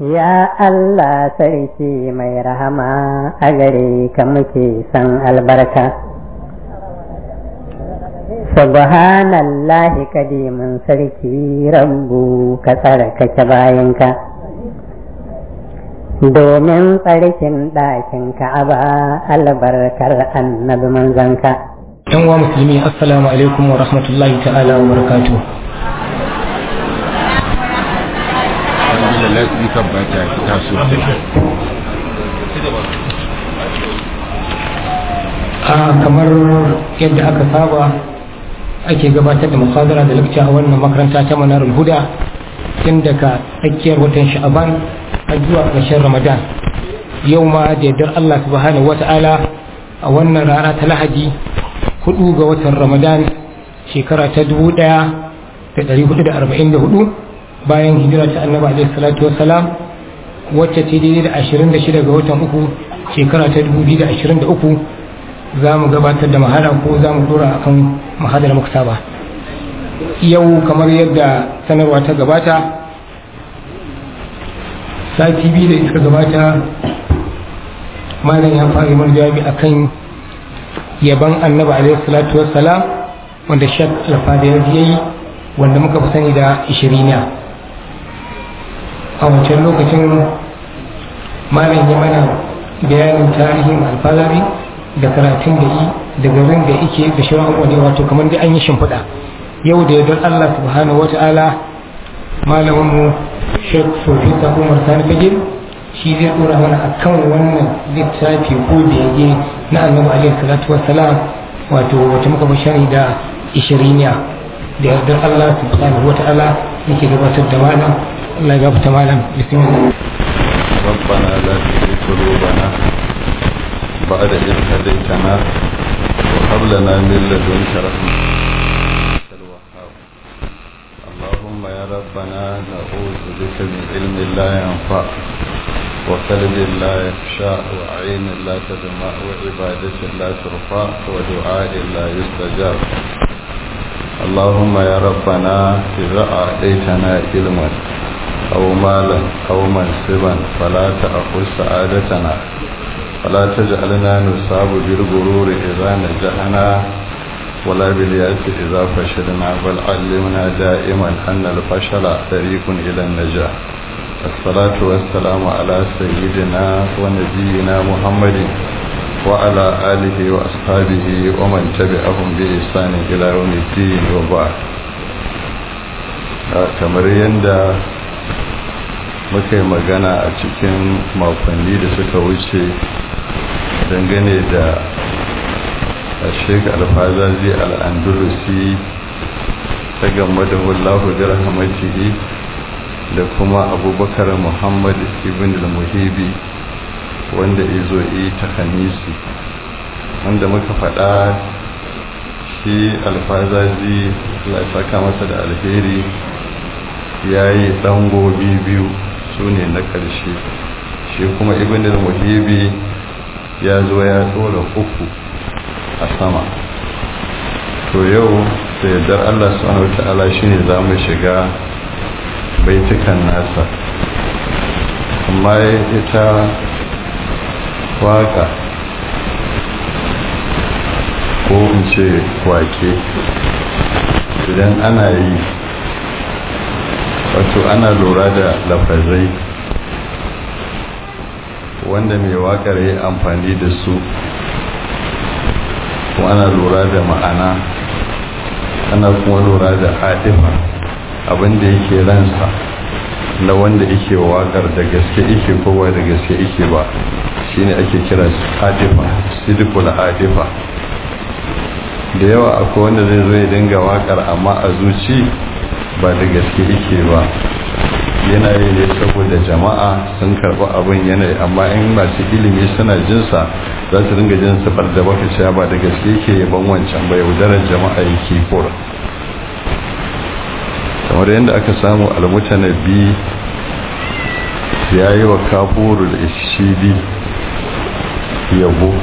Ya Allah sarki mai rahama a gare ka muke san albarka. Subhanallahi kadimin sarki rabbu ka tsarkake bayanka. Domin tsarkin ɗakin ka'aba albarkar annabi manzanka. yan uwa musulmi assalamu alaikum wa rahmatullahi ta'ala wa barakatuh da lasifar ba ta fita sosai a kamar yadda aka saba ake gabatar da muhadara da lakca a wannan makaranta ta manarul huda tun daga tsakiyar watan sha'aban har zuwa ƙarshen ramadan yau ma da yardar allah subhanahu wa ta'ala a wannan rana ta lahadi hudu ga watan ramadan shekara ta dubu daya da dari hudu da arba'in da hudu bayan hijira ta annaba alaihi salatu wassalam wacce ta daidai da ashirin da shida ga watan uku shekara ta dubu biyu da ashirin da uku za mu gabatar da mahala ko za mu dora akan mahadar muka saba yau kamar yadda sanarwa ta gabata sati biyu da iska gabata malam ya fara mana jawabi akan yaban annabi alaihi salatu wassalam wanda shak alfada ya yi wanda muka fi sani da ishiriniya a wancan lokacin malam ya mana bayanin tarihin alfazari da karatun da yi da garin da ike da shirin wani wato kamar da an yi shimfiɗa yau da yardar allah subhanahu wa ta'ala malaminmu shek sofita umar sani fagil shi zai dora mana akan wannan littafi ko bege na annabi alaihi salatu wassalam wato wata muka bashari da ishiriniya da yardar Allah subhanahu wa ta'ala yake gabatar da malam Allah ya gafarta malam bismillah ربنا لا تزغ قلوبنا بعد إذ هديتنا وهب لنا من لدنك رحمة أنت الوهاب اللهم يا ربنا نعوذ بك من علم لا ينفع وقلب لا يخشى وعين لا تدمع وعبادة لا ترفع ودعاء لا يستجاب اللهم يا ربنا إذا أعطيتنا علما أو مالا أو منصبا فلا تأخذ سعادتنا ولا تجعلنا نصاب بالغرور إذا نجحنا ولا باليأس إذا فشلنا بل علمنا دائما أن الفشل طريق إلى النجاح الصلاة والسلام على سيدنا ونبينا محمد وعلى آله وأصحابه ومن تبعهم بإحسان إلى يوم الدين وبعد kamar yadda muka yi magana a cikin makonni da suka wuce dangane da sheik alfazazi al'andalusi ta gamba da wallahu da rahamatihi da kuma abubakar muhammad ibn al-muhibi wanda izo yi ta hanisi wanda muka faɗa shi alfazazi saka masa da alheri ya yi ɗangobi biyu su ne na ƙarshe shi kuma ibn al-muhibi ya zo ya tsora uku a sama to yau da yardar allah subhanahu wa ta'ala shine za mu shiga baitukan nasa amma ita waka ko in ce wake idan ana yi wato ana lura da lafazai wanda mai wakar yi amfani da su ko ana lura da ma'ana ana kuma lura da haɗifa abinda yake ransa na wanda yake wakar da gaske yake kowa da gaske yake ba shine ake kira hadifa sidikul hadifa da yawa akwai wanda zai zo ya dinga wakar amma a zuci ba da gaske yake ba yana yi ne saboda jama'a sun karɓi abin yanayi amma in masu ilimi suna jinsa za su dinga jin sifar da baka cewa ba da gaske yake yaban wancan ba yaudarar jama'a yake kora kamar yadda aka samu almutanabi ya yi wa kafurul ishidi yabo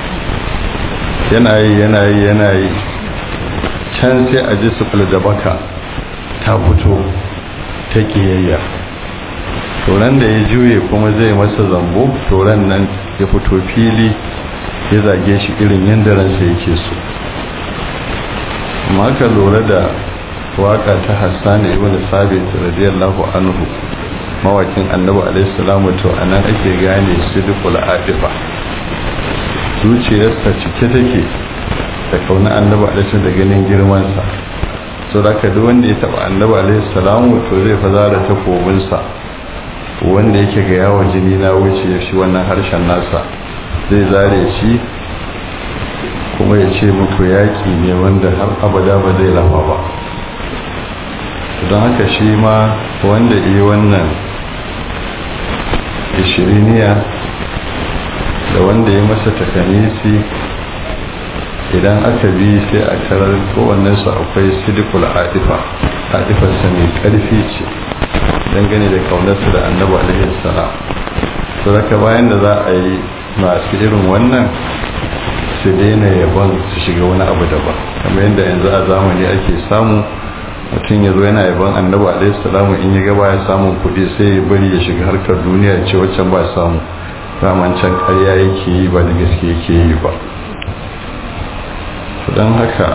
yana yi yana yi yana yi can sai a ji sufil da baka ta fito ta kiyayya turan da ya juye kuma zai masa zambo turan nan ya fito fili ya zage shi irin yadda ransa yake so amma ka lura da waka ta hassan ibn sabit radiyallahu anhu mawakin annabi alaihi salamu to anan ake gane sidqul adifa zuciyarsa cike take da kauna annabi alaihi da ganin girman sa so da ka duk wanda ya taba annabi alaihi salamu to zai fa zara takobin sa wanda yake ga yawon jini na wuce shi wannan harshen nasa zai zare shi kuma ya ce muku yaƙi ne wanda har abada ba zai lafa ba don haka shi ma wanda yi wannan ishiriniya da wanda ya masa takanisi idan aka bi sai a tarar kowannensu akwai sidikul adifa adifarsa mai ƙarfi ce dangane da kaunarsa da annabi alaihi salam to raka bayan da za a yi masu irin wannan su daina yabon su shiga wani abu daban kamar yadda yanzu a zamani ake samu mutum ya zo yana yabon annabi alaihi salamu in ya gaba ya samun kuɗi sai ya bari ya shiga harkar duniya ya ce waccan ba samu raman can ƙarya yake yi ba da gaske yake yi ba don haka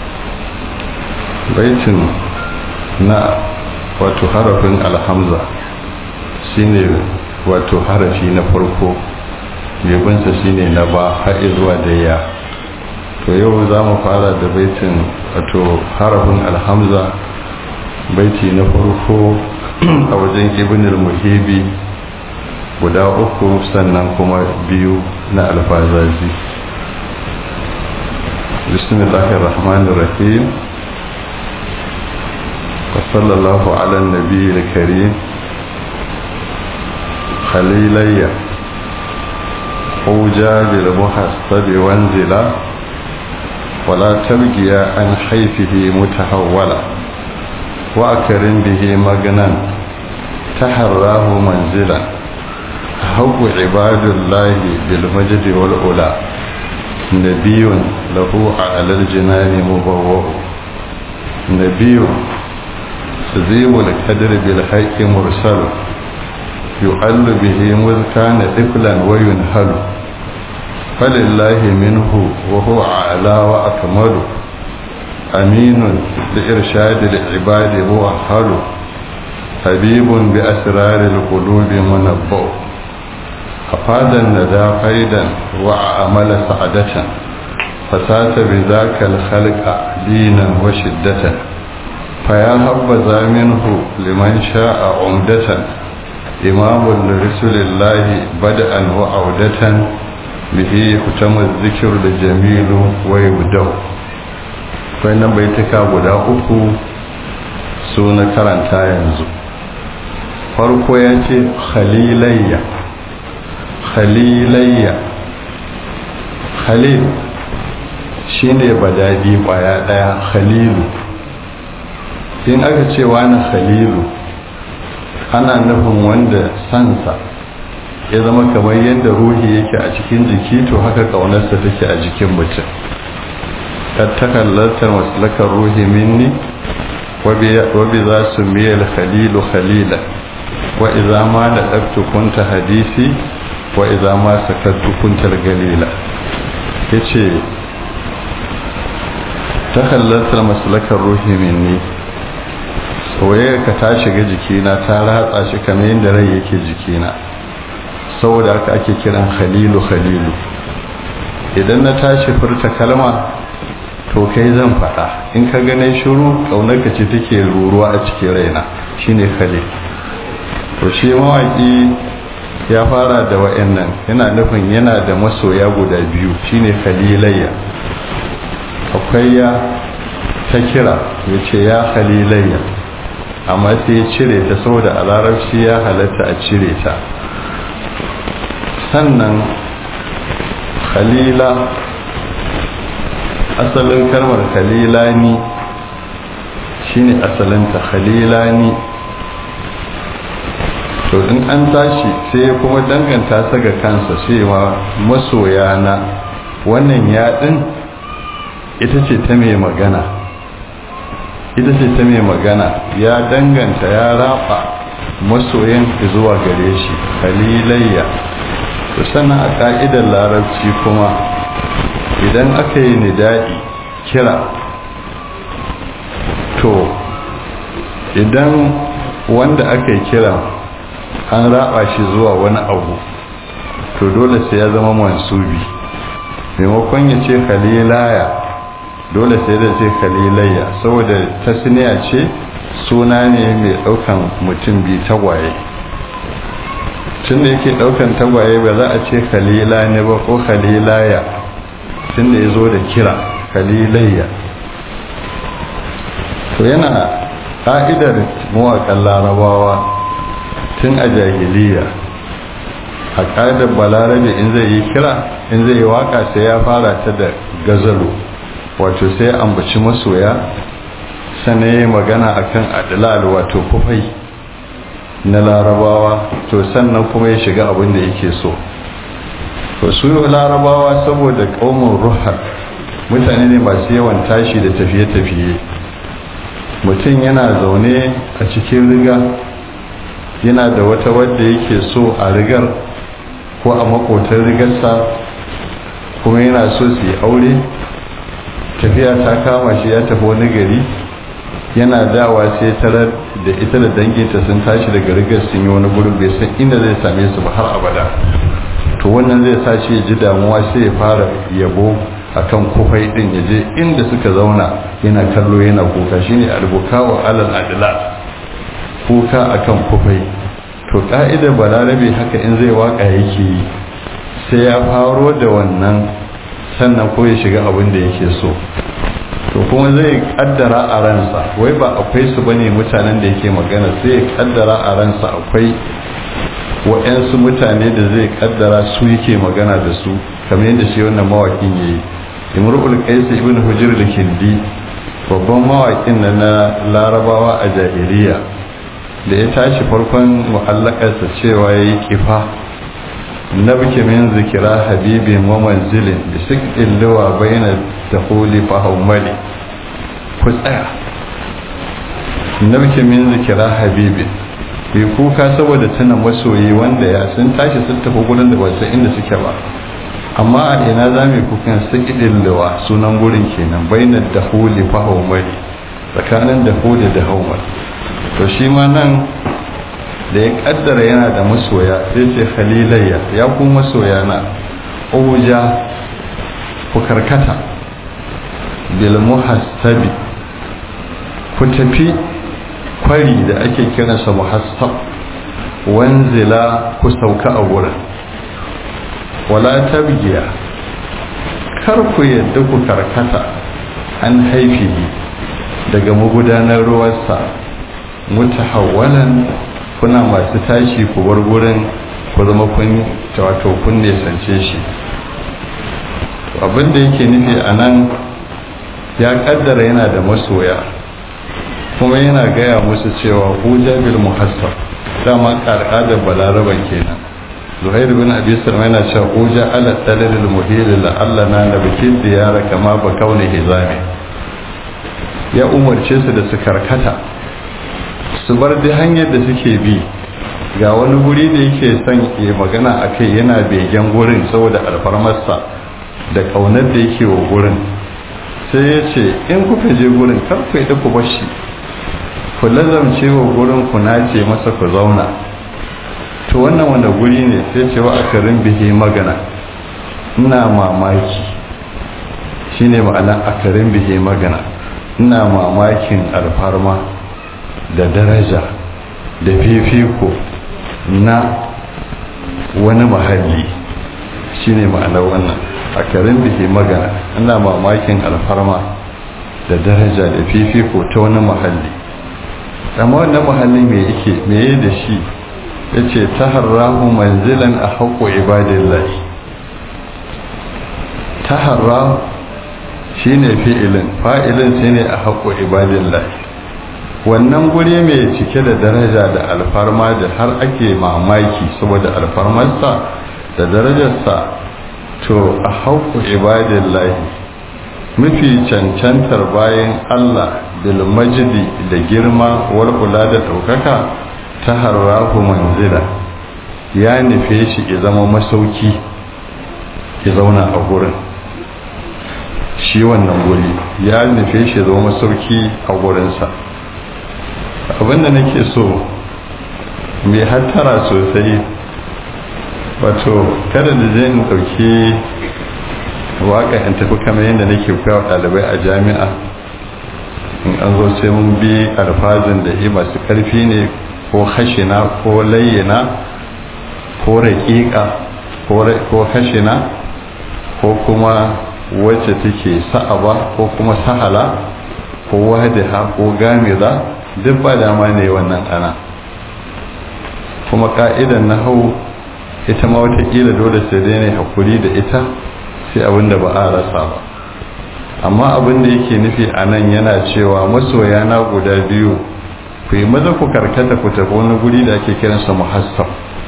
baitin na wato harafin alhamza shine wato harafi na farko yabinsa shine na ba har zuwa da ya to yau za mu fara da baitin wato harafin alhamza baiti na farko a wajen ibn muhibi guda uku sannan kuma biyu na alfazazi bismillahir rahmanir rahim وصلى الله على النبي الكريم خليلي أوجى بالمحسب وانزلا ولا تبقي عن حيفه متحولا وأكرم به مغنا تحراه منزلا هو عباد الله بالمجد والأولى نبي له على الجنان مبوء نبي تزيم الكدر بالحق مرسل يحل به مذ كان طفلا وينهل فلله منه وهو أعلى وأكمل أمين لإرشاد العباد موحل حبيب بأسرار القلوب منبؤ أفاد الندى فيدا وأعمل سعدة فسات بذاك الخلق دينا وشدة فيا هبذا منه لمن شاء عمدة إمام لرسول الله بدءا وعودة به يختم الذكر الجميل ويبدأ فإن بيتك guda uku su na karanta yanzu farko ya ce khalilayya khalilayya khalil shine badadi kwaya daya khalilu in aka ce wani khalilu ana nufin wanda sansa ya zama kamar yadda ruhi yake a cikin jiki to haka kaunarsa take a jikin mutum tattakallartar maslakar ruhi minni wabi za su miyar khalilu khalila wa iza ma da ɗabtu kunta hadisi wa iza ma sakattu kunta galila ya ce takallartar maslakar ruhi minni soyayya ka ta shiga jikina ta ratsa shi kamar yadda rai yake jikina saboda haka ake kiran khalilu khalilu idan na tashi furta kalma to kai zan faɗa in ka gane shiru ka ce take ruruwa a cikin raina shine khalil to shi mawaki ya fara da wa'annan yana nufin yana da masoya guda biyu shine khalilayya akwai ya ta kira ya ce ya khalilayya amma sai ya cire ta saboda a larabci ya halatta a cire ta sannan khalila asalin kalmar khalilani shine asalinta khalilani to in an tashi sai kuma danganta ta ga kansa cewa masoya na wannan yaɗin ita ce ta mai magana ita ce ta mai magana ya danganta ya raba masoyin zuwa gare shi khalilayya to sannan a ka'idar larabci kuma idan aka yi nida'i kira to idan wanda aka yi kira an raba shi zuwa wani abu to dole sai ya zama mansubi maimakon ya ce khalilaya dole sai da ce khalilayya saboda tasniya ce suna ne mai daukan mutum bi tagwaye tun da yake daukan tagwaye ba za a ce khalila ne ba ko khalilaya tun da ya zo da kira khalilayya to yana ƙa'idar mawaƙan larabawa tun a jahiliya a ƙa'idar balarabe in zai yi kira in zai yi waka sai ya fara ta da gazalo wato sai ambaci masoya sannan ya yi magana akan adilal wato kufai na larabawa to sannan kuma ya shiga abin da yake so to su larabawa saboda ƙaumin ruhar mutane ne masu yawan tashi da tafiye-tafiye mutum yana zaune a cikin riga yana da wata wadda yake so a rigar ko a makotar rigarsa kuma yana so su yi aure tafiya ta kama shi ya tafi wani gari yana dawa sai tarar da ita da danginta sun tashi daga rigar sun yi wani gurin bai san inda zai same su ba har abada to wannan zai sa shi ji damuwa sai ya fara yabo akan kufai din ya je inda suka zauna yana kallo yana kuka shine albuka wa alal adla kuka akan kufai to ka'idar balarabe haka in zai waka yake yi sai ya faro da wannan sannan ko ya shiga abin da yake so to kuma zai kaddara a ransa wai ba akwai su bane mutanen da yake magana sai ya kaddara a ransa akwai wa'yansu mutane da zai kaddara su yake magana da su kamar yadda shi wannan mawakin yayi imrul qais ibn hujr da kindi babban mawakin na na larabawa a jahiliya da ya tashi farkon mu'allakarsa cewa yayi kifa nabki min zikira habibin wa manzilin bi sikil lawa baina dahuli fa haumali ku tsaya nabki min zikira habibin bai kuka saboda tuna masoyi wanda ya sun tashi sun tafi gurin da ba inda suke ba amma a ina za mu kukan sikidin lawa sunan gurin kenan bainar dahuli fa haumali tsakanin dahuli da haumali to shi ma nan da ya kaddara yana da masoya sai ce khalilayya ya ku masoya na uja ku karkata bil muhassabi ku tafi kwari da ake kiransa muhassab wanzila ku sauka a wurin wala tabgiya kar ku yadda ku karkata an haifihi daga magudanar ruwansa mutahawwalan kuna masu tashi ku bar gurin ku zama kun wato kun nesance shi abin da yake nufi a nan ya kaddara yana da masoya kuma yana gaya musu cewa huja bil muhassab dama al'adar balaraban kenan zuhair bin abi salma yana cewa huja ala dalil muhil la Allah na nabki diyara kama ba kauni hizami ya umarce su da su karkata su bar da hanyar da suke bi ga wani guri da yake son ya magana a kai yana begen gurin saboda alfarmarsa da ƙaunar da yake wa gurin sai ya ce in kuka je gurin kar ku yi ku bashi ku lazamce wa gurin ku nace masa ku zauna to wannan wanda guri ne sai ce wa akarin bihi magana ina mamaki shine ma'ana akarin bihi magana ina mamakin alfarma da daraja da fifiko na wani mahalli shine ma'anar wannan a karin da ke magana ina mamakin alfarma da daraja da fifiko ta wani mahalli amma wannan mahalli me yake meye da shi ya ce ta harrahu manzilan a haƙo ibadillahi ta harrahu shi ne fi'ilin fa'ilin shi ne a haƙo ibadillahi wannan guri mai cike da daraja da alfarma da har ake mamaki saboda alfarmarsa da darajarsa to a hauku ibadillahi mafi cancantar bayan Allah bil majidi da girma war kula da ɗaukaka ta harrahu manzila ya nufe shi ya zama masauki ya zauna a gurin shi wannan guri ya nufe shi ya zama masauki a gurinsa abinda nake so mai hattara sosai wato kada da zai ɗauki waka in tafi kamar yadda nake koya ɗalibai a jami'a in an zo sai mun bi alfazin da yi masu ƙarfi ne ko hashina ko layyana ko raƙiƙa ko hashina ko kuma wacce take sa'aba ko kuma sahala ko wadiha ko gamiza duk ba dama ne wannan ana kuma ka'idan na hau ita ma watakila dole sai dai ne hakuri da ita sai abin da ba a rasa ba amma abin da yake nufi a nan yana cewa masoya na guda biyu ku yi maza ku karkata ku tafi wani guri da ake kiransa muhassab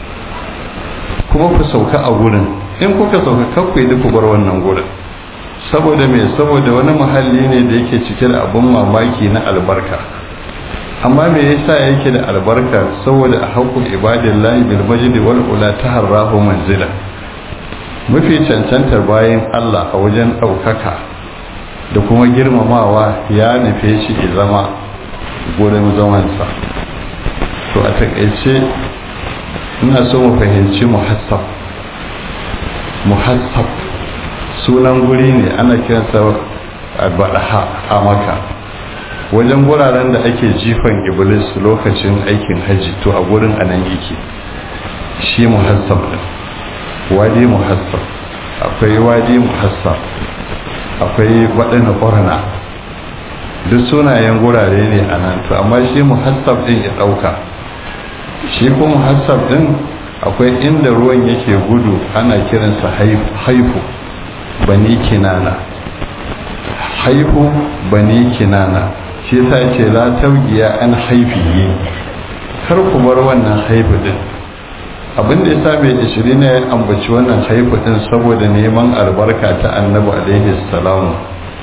kuma ku sauka a gurin in kuka sauka kakku yi ku bar wannan gurin saboda me saboda wani muhalli ne da yake cike da abin mamaki na albarka amma me yasa yake da albarka saboda a haƙƙun ibadillahi bil majdi wal ula taharrahu manzila mafi cancantar bayan Allah a wajen ɗaukaka da kuma girmamawa ya nufe shi ya zama gurin zamansa to a takaice ina so mu fahimci muhassab muhassab sunan guri ne ana kiransa albadaha a maka wajen guraren da ake jifan iblis lokacin aikin haji to a gurin anan yake shi muhassab din wadi muhassab akwai wadi muhassab akwai waɗanda ƙorana duk sunayen gurare ne a nan to amma shi muhassab din ya ɗauka shi ko muhassab din akwai inda ruwan yake gudu ana kiransa haifu bani kinana haifu bani kinana shi ta ce la taugiya an haifiye kar ku bar wannan haifu din abin da ya sa mai ishiri ne ya ambaci wannan haifu din saboda neman albarka ta annabi alaihi salamu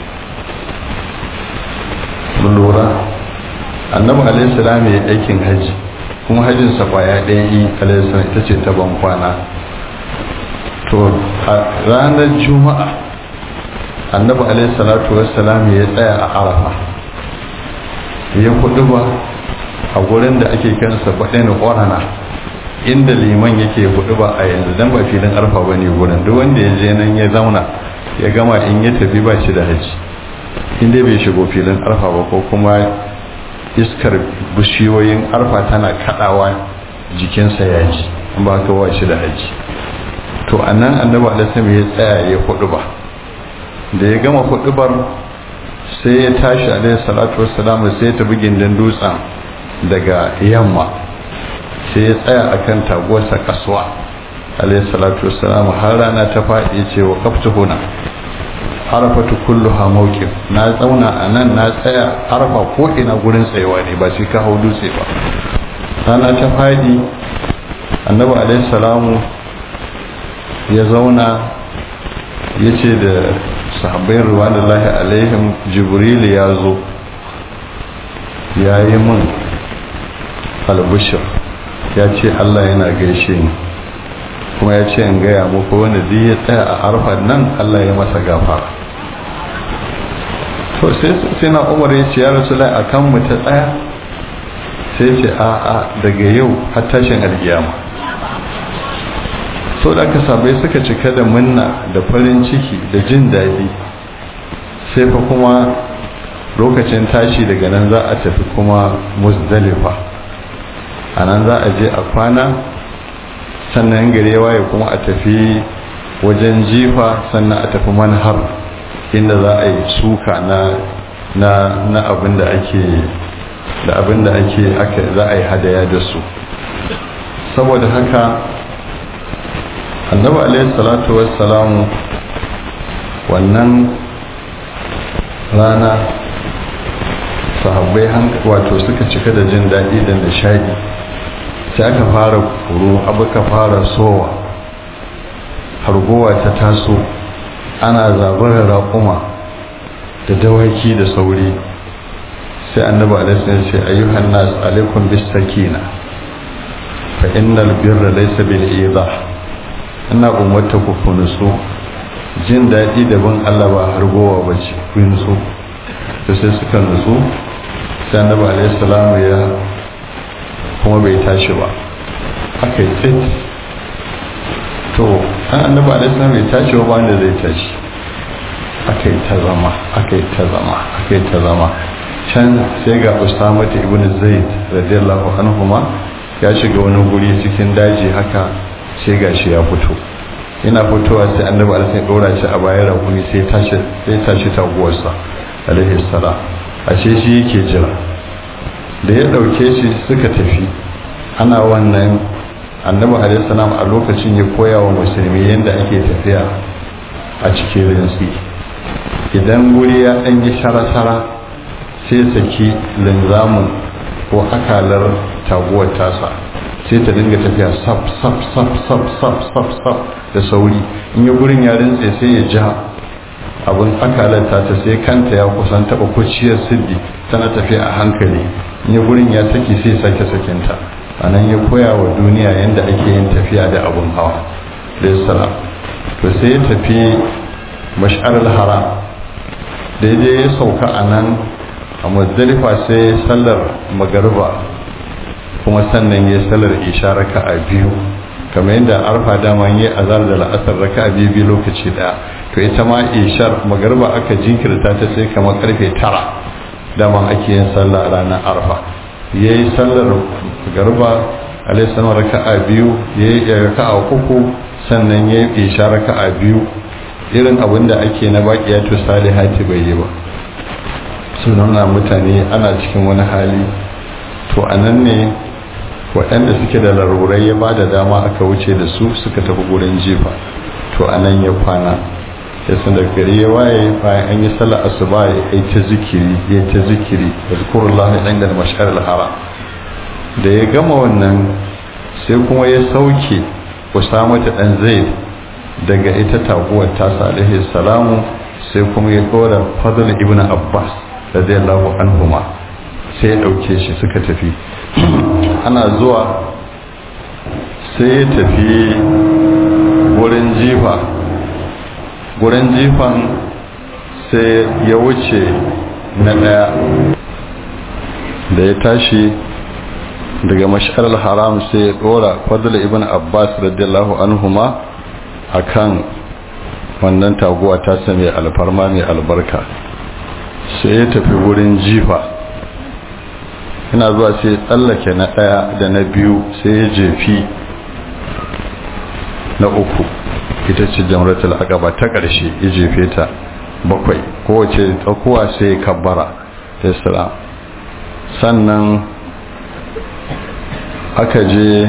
mun lura annabi alaihi salamu ya aikin haji kuma hajjinsa kwaya ɗaya yi alaihi salamu ita ce ta ban kwana to a ranar juma'a annabi alaihi salatu wassalam ya tsaya a arafa ya kudu ba a gurin da ake kansa baɗin ƙorana inda liman yake hudu ba a yanzu dan ba filin arfa ba ne gurin duk wanda ya je nan ya zauna ya gama in ya tafi ba shi da haji inda bai shigo filin arfa ba ko kuma iskar bishiyoyin arfa tana kadawa jikinsa ya ji ba ka wa shi da haji to a nan annabi alaihi ya tsaya ya hudu ba da ya gama hudubar sai ya tashi alaihi salatu wassalam sai ya tafi gindin dutsen daga yamma sai ya tsaya akan taguwarsa kasuwa alaihi salatu wassalam har rana ta faɗi ce wa kaftu huna arafatu kulluha mawqif na tsauna a nan na tsaya arfa ko ina gurin tsayawa ne ba shi ka hau dutse ba rana ta faɗi annabi alaihi salamu ya zauna ya ce da sahabbai ruwanullahi alaihim jibril ya zo ya yi min albishir ya ce allah yana gaishe ni kuma ya ce in gaya muku wanda duk ya tsaya a arfar nan allah ya masa gafara to sai na umar ya ce ya rasu a kan mu ta tsaya sai ce a a daga yau har tashin alkiyama so da aka sabai suka cika da munna da farin ciki da jin daɗi sai fa kuma lokacin tashi daga nan za a tafi kuma musdalifa a nan za a je a kwana sannan gare waye kuma a tafi wajen jifa sannan a tafi manhar inda za a yi suka na na na abin da ake da abin da ake aka za a yi hadaya da su saboda haka annabi alaihi salatu wassalamu wannan rana sahabbai wato suka cika da jin daɗi da nishadi sai aka fara kuro abu ka fara sowa hargowa ta taso ana zabarar raƙuma da dawaki da sauri sai annabi alaihi ce ayyuhan nas alaikum bis sakina fa innal birra laysa bil idha ina umarta ku ku nutsu jin daɗi da bin Allah ba hargowa ba ce ku nutsu to sai suka nutsu sai annabi alaihi salamu ya kuma bai tashi ba aka yi tsit to an annabi alaihi salamu bai tashi ba wanda zai tashi aka yi ta zama aka yi ta zama aka yi ta zama can sai ga usama ta ibn zaid radiyallahu anhu ma ya shiga wani guri cikin daji haka sai gashi ya fito yana fitowa sai annabi alaihi ya dora shi a bayan rakumi sai tashi sai tashi taguwarsa alaihi salam ashe shi yake jira da ya dauke shi suka tafi ana wannan annabi alaihi salam a lokacin ya koya wa musulmi yadda ake tafiya a cikin rinsi idan guri ya dan yi shara-shara sai saki linzamu ko akalar taguwar tasa sai ta dinga tafiya sab sab sab sab sab sab sab da sauri in yi gurin ya rintse sai ya ja abin akalar ta sai kanta ya kusan taba kuciyar siddi tana tafiya a hankali in yi gurin ya saki sai sake sakinta a nan ya koya wa duniya yadda ake yin tafiya da abin hawa da to sai ya tafi mash'arar haram daidai ya sauka a nan a muzdalifa sai sallar magariba kuma sannan ya sallar isha raka a biyu kamar yadda arfa dama yi azar da la'asar raka a biyu biyu lokaci daya to ita ma ishar magariba aka jinkirta ta sai kamar karfe tara dama ake yin sallah ranar arfa ya yi sallar magariba alaihissalam raka a biyu ya yi raka a uku sannan ya yi isha raka a biyu irin abin da ake na baƙiyatu salihati bai yi ba sunana mutane ana cikin wani hali to a nan ne waɗanda suke da larurai ya ba da dama aka wuce da su suka tafi gurin jifa to a nan ya kwana ya san da gari ya waye bayan an yi sallar asuba ya yi ta zikiri ya ta zikiri da zikurullah ɗan da mashar hara da ya gama wannan sai kuma ya sauke usama ta ɗan zaid daga ita taguwar tasa alaihi salamu sai kuma ya ɗora fadl ibn abbas radiyallahu anhuma sai ya dauke shi suka tafi ana zuwa sai ya tafi wurin jifa wurin jifan sai ya wuce na daya da ya tashi daga mashar haram sai ya dora fadl ibn abbas radiyallahu anhuma akan wannan taguwa ta same alfarma mai albarka sai ya tafi wurin jifa ina zuwa sai tsallake na ɗaya da na biyu sai ya jefi na uku ita ce jamratul aqaba ta ƙarshe ya jefe ta bakwai kowace tsakuwa sai ya kabbara islam sannan aka je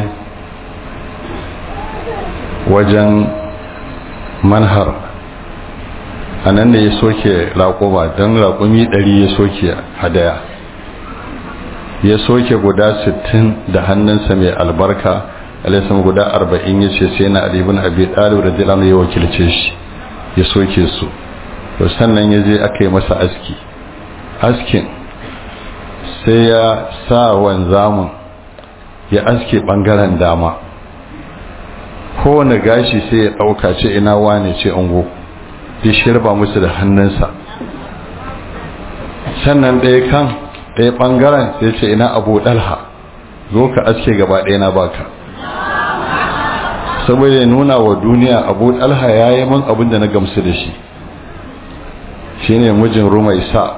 wajen manhar a nan ne ya soke raƙuma don raƙumi ɗari ya soke hadaya ya soke guda sittin da hannunsa mai albarka alaisan guda arba'in ya ce sai na alibin abi ɗalib da jilam ya wakilce shi ya soke su to sannan ya je aka yi masa aski askin sai ya sa wanzamun ya aske ɓangaren dama kowane gashi sai ya ɗauka ce ina wane ce ungo ya shirba musu da hannunsa sannan ɗaya kan ɗaya ɓangaren sai ce ina abu ɗalha zo ka aske gaba ɗaya na baka saboda ya nuna wa duniya abu ɗalha ya yi min abin da na gamsu da shi shi ne mijin rumaisa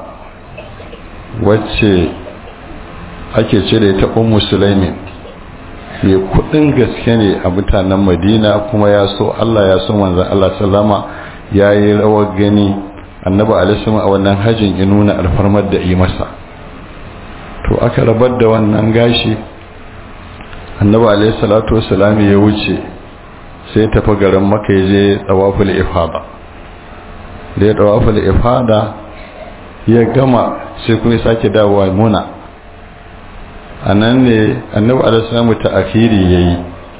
wacce ake ce da ita ummu sulaimin ya kudin gaske ne a mutanen madina kuma ya so allah ya so manzan allah sallama ya yi rawar gani annaba alisama a wannan hajjin ya nuna alfarmar da yi masa to aka rabar da wannan gashi annaba alisalatu wasalami ya wuce sai tafi garin maka ya je tsawaful ifada da ya tsawaful ifada ya gama sai kuma sake dawowa muna a nan ne annabi alislamu ta akiri ya yi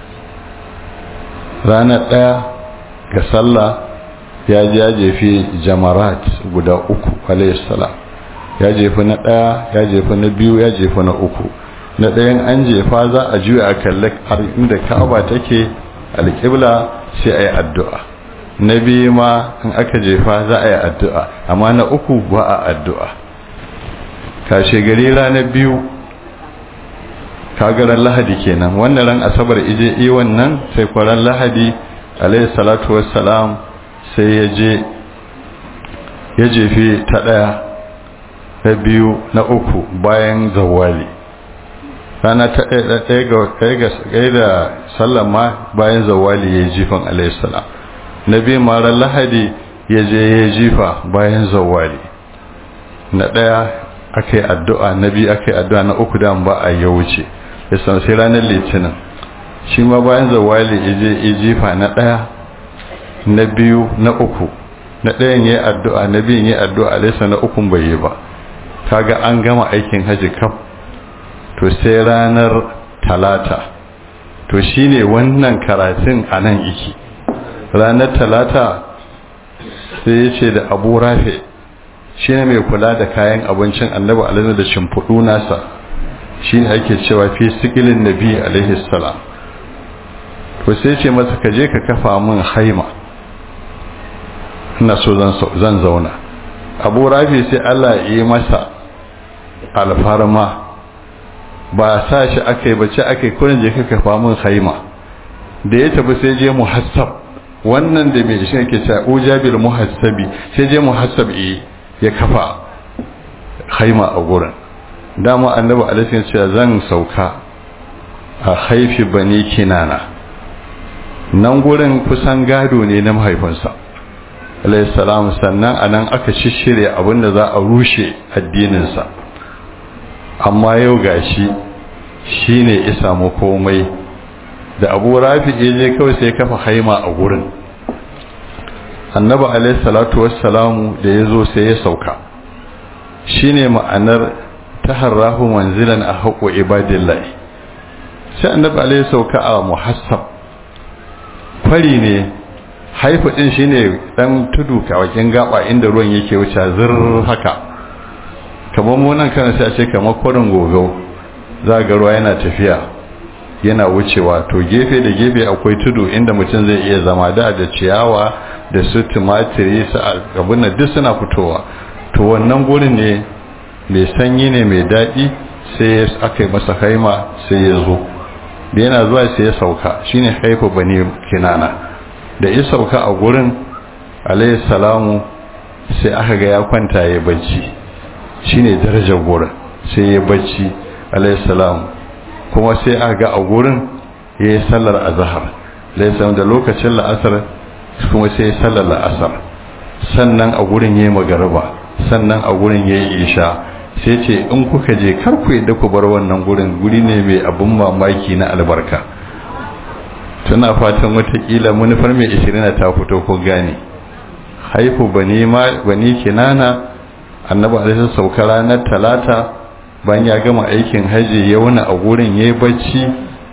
ranar ɗaya ga sallah ya ji ya jefi jamarat guda uku alayhissalam ya jefi na ɗaya ya jefi na biyu ya jefi na uku na ɗayan an jefa za a juya a kalli har inda ka'aba take alƙibla sai a yi addu'a na biyu ma in aka jefa za a yi addu'a amma na uku ba a addu'a kashe gari ranar biyu kagaran lahadi kenan wannan ran asabar ije yi wannan sai kwaran lahadi alayhi salatu wassalam sai ya je ya jefe ta ɗaya na biyu na uku bayan zawali rana ta ɗaya da sallama bayan zawali ya yi jifan alayhi salam na biyu marar lahadi ya je ya jifa bayan zawali na ɗaya aka yi addu'a na biyu aka yi addu'a na uku da ba a ya wuce ya san sai ranar litinin shi ma bayan zawali ya je ya jifa na ɗaya na biyu na uku na ɗayan ya yi addu'a na biyun ya yi addu'a alaisa na ukun bai yi ba kaga an gama aikin haji kaf to sai ranar talata to shine wannan karatun a nan iki ranar talata sai ya ce da abu rafe shi ne mai kula da kayan abincin annabi alaihi da shimfiɗu nasa shi ne ake cewa fi sikilin nabi alaihi salam to sai ce masa ka je ka kafa min haima ina so zan zauna abu rafe sai allah ya yi masa alfarma ba sa shi aka yi bace aka yi kurin je ka kafa min haima da ya tafi sai je muhassab wannan da mai shi yake cewa ujabil muhassabi sai je muhassab eh ya kafa haima a gurin dama annabi alaihi cewa zan sauka a haifi bani kinana nan gurin kusan gado ne na mahaifinsa alaihi salam sannan anan aka shishire abinda za a rushe addininsa amma yau gashi shine ya samu komai da abu rafi je kawai sai kafa haima a gurin annabi alaihi salatu wassalamu da ya zo sai ya sauka shine ma'anar taharrahu manzilan a haƙo ibadillahi sai annabi alaihi sauka a muhassab kwari ne haifu din shine dan tudu kawakin gaba inda ruwan yake wuce zir haka kamar mu nan kana sai a ce kamar kwarin gogau za ga ruwa yana tafiya yana wucewa to gefe da gefe akwai tudu inda mutum zai iya zama da da ciyawa da su tumatiri su abin da duk suna fitowa to wannan gurin ne mai sanyi ne mai daɗi sai aka yi masa haima sai ya zo da yana zuwa sai ya sauka shine haifa bane kinana da ya sauka a gurin alayhi salamu sai aka ga ya kwanta ya bacci shine darajar gurin sai ya bacci alayhi salamu kuma sai aka ga a gurin ya yi sallar azahar laisa da lokacin la'asar kuma sai ya sallar la'asar sannan a gurin ya yi magariba sannan a gurin ya yi isha sai ce in kuka je kar ku yadda ku bar wannan gurin guri ne mai abin mamaki na albarka tuna fatan watakila manufar mai ishirina ta fito ko gane haifu bani kinana annabi alaihi sauka ranar talata bayan ya gama aikin haji ya wuni a gurin ya yi bacci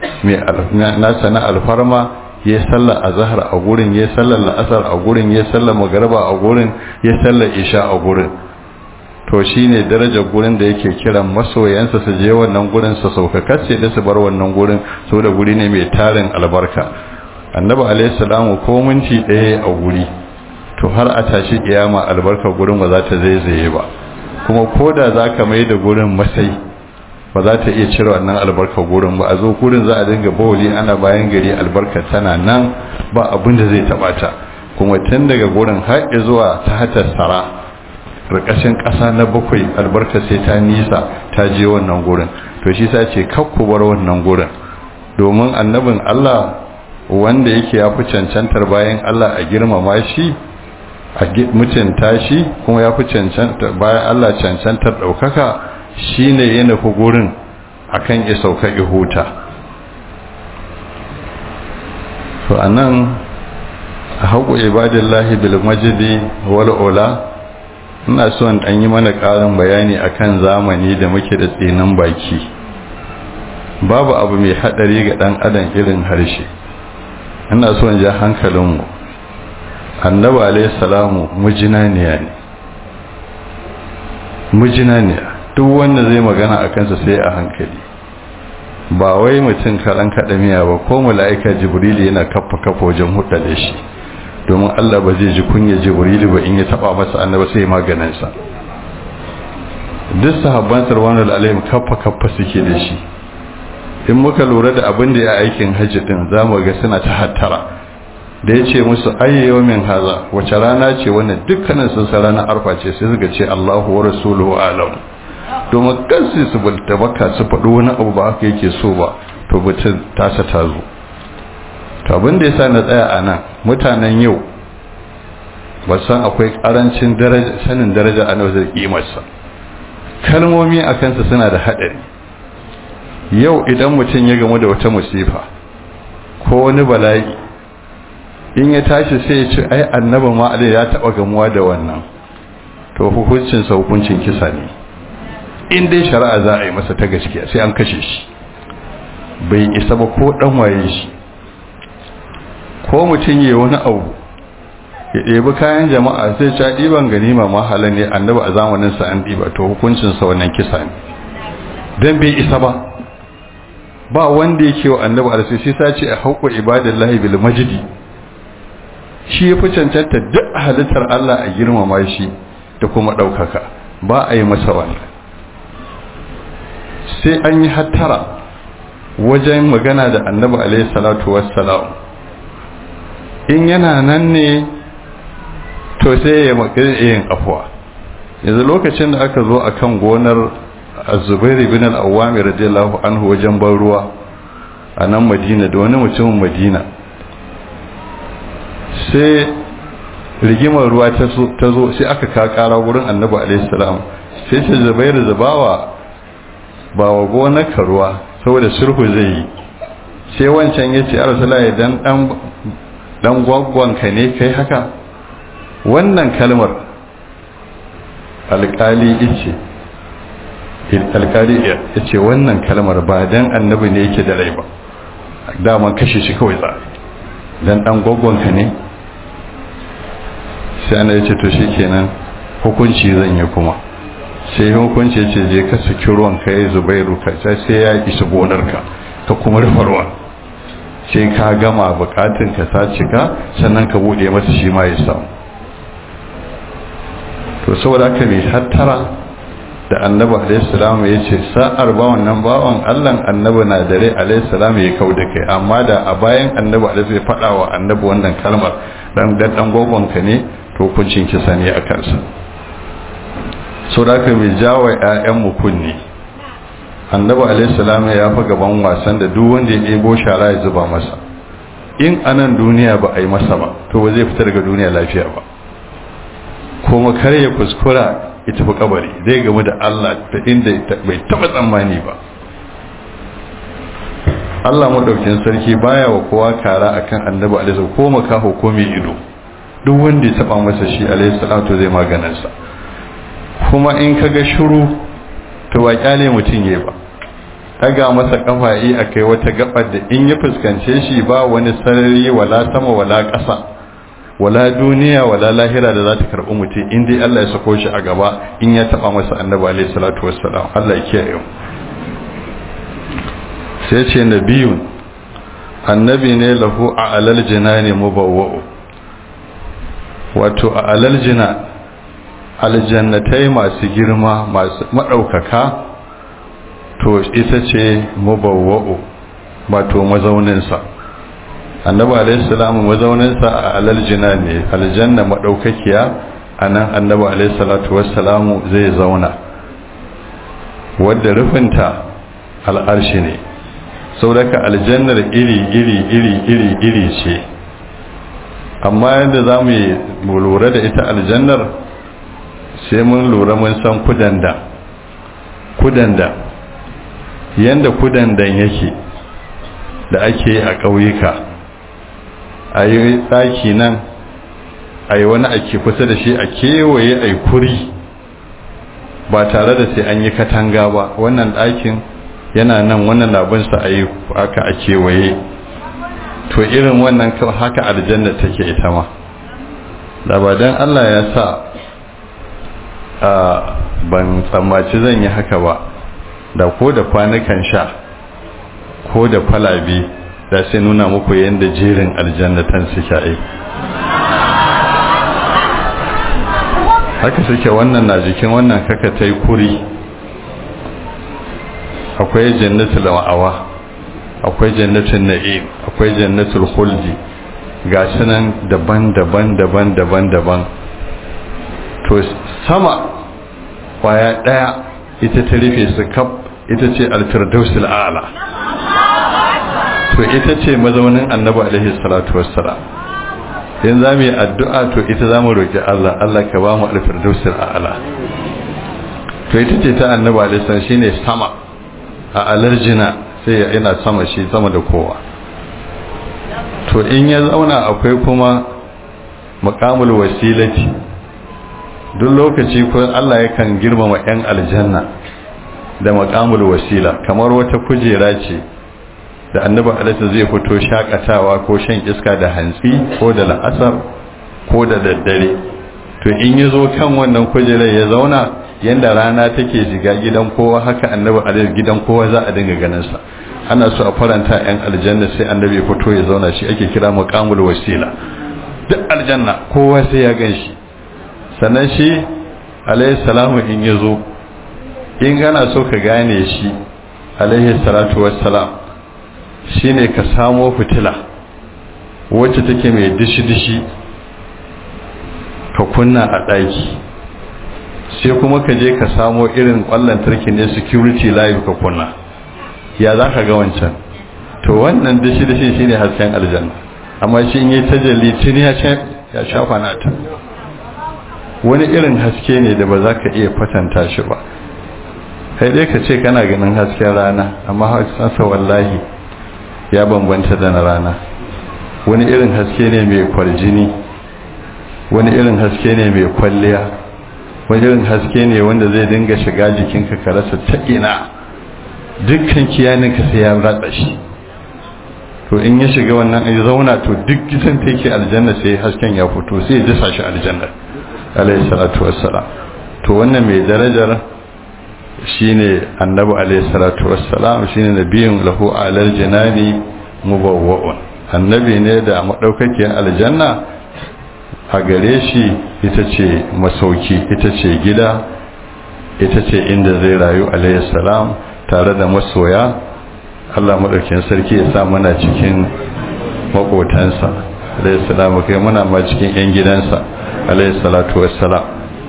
nasa na alfarma ya sallar azahar a gurin ya sallar la'asar a gurin ya sallar magarba a gurin ya sallar isha a gurin to shine darajar gurin da yake kiran masoyansa su je wannan gurin su sauka kace da su bar wannan gurin saboda guri ne mai tarin albarka annabi alaihi salamu ko minti ɗaya a guri to har a tashi kiyama albarka gurin ba za ta zaizaye ba kuma ko da za ka mai da gurin masai ba za ta iya cire wannan albarka gurin ba a zo gurin za a dinga bawali ana bayan gari albarka tana nan ba abin da zai taɓa ta kuma tun daga gurin har zuwa ta hatar sara ƙarƙashin ƙasa na bakwai albarka sai ta nisa ta je wannan gurin to shi sa ce kakku bar wannan gurin domin annabin Allah wanda yake ya fi cancantar bayan Allah a girmama shi a mutunta shi kuma ya fi cancantar bayan Allah cancantar ɗaukaka shi ne ya nufi gurin akan ya sauka ihuta to a nan a haƙo ibadillahi bil majidi wal ula ina so in ɗan yi mana ƙarin bayani akan zamani da muke da tsinin baki babu abu mai haɗari ga ɗan adam irin harshe ina so in ja hankalinmu annabi alayhi salamu mujinaniya ne mujinaniya duk wanda zai magana a kansa sai a hankali ba wai mutum karan kaɗamiya ba ko mala'ika jibrilu yana kafa kafa wajen hudda da shi domin Allah ba zai ji kunya jibrilu ba in ya taba masa annaba sai maganinsa duk sahabban sarwanar alaihim kafa kafa suke da shi in muka lura da abin da ya aikin hajji din za mu ga suna ta hattara da ya ce musu ayyayo min haza wace rana ce wannan dukkanin sun sa ranar arfa ce sai suka ce Allahu wa rasuluhu alam domin kansu su bulta baka su faɗo wani abu ba haka yake so ba to mutum tasa ta zo to abin da yasa na tsaya a nan mutanen yau ba san akwai karancin sanin daraja a nauzar kimarsa kalmomi a kansa suna da haɗari yau idan mutum ya gamu da wata musifa ko wani bala'i in ya tashi sai ya ce ai annaba ma ya taɓa gamuwa da wannan to hukuncinsa hukuncin kisa ne in dai shari'a za a yi masa ta gaskiya sai an kashe shi bai isa ba ko dan waye shi ko mutum yi wani abu ya ɗebi kayan jama'a sai ca ɗiban ganima mahala ne annabi a zamaninsa an ɗiba to hukuncinsa wannan kisa ne don bai isa ba ba wanda yake wa annabi a sai sa ce a haƙo ibadallahi bil majidi shi ya fi cancanta duk halittar Allah a girmama shi da kuma ɗaukaka ba a yi masa wannan sai an yi hattara wajen magana da annabi alaihi salatu wassalam in yana nan ne to sai ya makare yin afuwa yanzu lokacin da aka zo akan gonar azubair ibn al-awwami radiyallahu anhu wajen ban ruwa a nan madina da wani mutumin madina sai rigimar ruwa ta zo sai aka kakara wurin annabi alaihi salam sai ce zubairu zubawa ba wa gonarka ruwa saboda sulhu zai yi sai wancan ya ce arsalai dan dan gwaggwanka ne kai haka wannan kalmar alkali ice alkali ya ce wannan kalmar ba dan annabi ne yake da rai ba daman kashe shi kawai za dan dan gwaggwanka ne sai ana ya ce to shi kenan hukunci zan yi kuma sai hukunci ya ce je ka saki ruwan ka yi zubairu ka sai ya isa gonarka ka kuma rufe ruwan sai ka gama bukatun ka ta cika sannan ka bude masa shi ma ya samu to saboda haka mai hattara da annabi alaihi salam ya ce sa'ar ba wannan bawan Allah annabi na dare alaihi salam ya kau da kai amma da a bayan annabi alaihi ya faɗa wa annabi wannan kalmar dan dan gogon ka ne to hukuncin kisa ne a kansa so da aka mai jawo ‘ya'yanmu kunni annabi alaihissalam ya fi gaban wasan da duk wanda ya ɗebo shara ya zuba masa in anan duniya ba a yi masa ba to ba zai fita daga duniya lafiya ba kuma kar ya kuskura ya tafi kabari zai gamu da allah ta inda bai taɓa tsammani ba allah maɗaukin sarki baya wa kowa kara akan annabi alaihissalam ko makaho ko mai ido duk wanda ya taɓa masa shi alaihissalam to zai maganarsa kuma in ka ga shuru to ba kyale mutum ya ba daga masa kafa yi a kai wata gabar da in ya fuskance shi ba wani sarari wala sama wala ƙasa wala duniya wala lahira da za ta karɓi mutum in dai Allah ya sako shi a gaba in ya taɓa masa annabi alaihi salatu wassalam Allah ya kiyaye mu sai ce nabiyun annabi ne lahu a alal jinani mubawwa'u wato a alal jinan aljannatai masu girma masu maɗaukaka to ita ce mubawwa'u wato mazauninsa annabi alaihi salamu mazauninsa a alaljina ne aljanna maɗaukakiya a nan annabi alaihi salatu wassalamu zai zauna wadda rufinta al'arshi ne sauraka aljannar iri iri iri iri iri ce amma yadda za mu lura da ita aljannar sai mun lura mun san kudanda kudanda yanda kudandan yake da ake yi a ƙauyuka a yi tsaki nan a yi wani ake kusa da shi a kewaye a yi kuri ba tare da sai an yi katanga ba wannan ɗakin yana nan wannan labinsa a yi aka a kewaye to irin wannan haka aljanna take ita ma da ba don allah ya sa ban tsammaci zan yi haka ba da ko da kwanukan sha ko da kwalabe da sai nuna muku yadda jerin aljannatan suke ai haka suke wannan na jikin wannan kaka ta yi kuri akwai jannatul ma'awa akwai jannatul na'im akwai jannatul khuldi ga sunan daban-daban daban-daban daban to sama kwaya daya ita ta rufe su kaf ita ce alfirdausul a'la to ita ce mazaunin annabi alaihi salatu wassalam in za mu yi addu'a to ita za mu roƙi Allah Allah ka ba mu alfirdausul a'la to ita ce ta annabi alaihi salam shine sama a alarjina sai ya ina sama shi sama da kowa to in ya zauna akwai kuma maqamul wasilati duk lokaci ko Allah yakan girmama yan aljanna da maqamul wasila kamar wata kujera ce da annabi alaihi zai fito shakatawa ko shan iska da hantsi ko da la'asar ko da daddare to in ya zo kan wannan kujerar ya zauna yanda rana take shiga gidan kowa haka annabi alaihi gidan kowa za a dinga ganin sa ana so a faranta yan aljanna sai annabi ya fito ya zauna shi ake kira maqamul wasila duk aljanna kowa sai ya gan shi sannan shi alaihi salamu in ya zo in gana so ka gane shi alaihi salatu wassalam shine ka samo fitila wacce take mai dishi-dishi ka kunna a ɗaki sai kuma ka je ka samo irin ƙwallon tarki ne security live ka kunna ya za ka ga wancan to wannan dishi-dishi shine hasken aljanna amma shi in yi tajalli tuni ya shafa na ta wani irin haske ne da ba za ka iya kwatanta shi ba kai dai ka ce kana ganin hasken rana amma haskensa wallahi ya bambanta da na rana wani irin haske ne mai kwarjini wani irin haske ne mai kwalliya wani irin haske ne wanda zai dinga shiga jikinka ka rasa ta ina dukkan kiyaninka sai ya ratsa shi to in ya shiga wannan ya zauna to duk gidan da yake aljanna sai hasken ya fito sai ya dasa shi aljanna alayhi salatu wassalam to wannan mai darajar shine annabi alayhi salatu wassalam shine nabiyun lahu alal janani mubawwa'un annabi ne da madaukakiyar aljanna a gare shi ita ce masauki ita ce gida ita ce inda zai rayu alayhi salam tare da masoya Allah madaukakin sarki ya sa mana cikin makotansa alayhi salam kai muna ma cikin yan gidansa alayhi salatu wassalam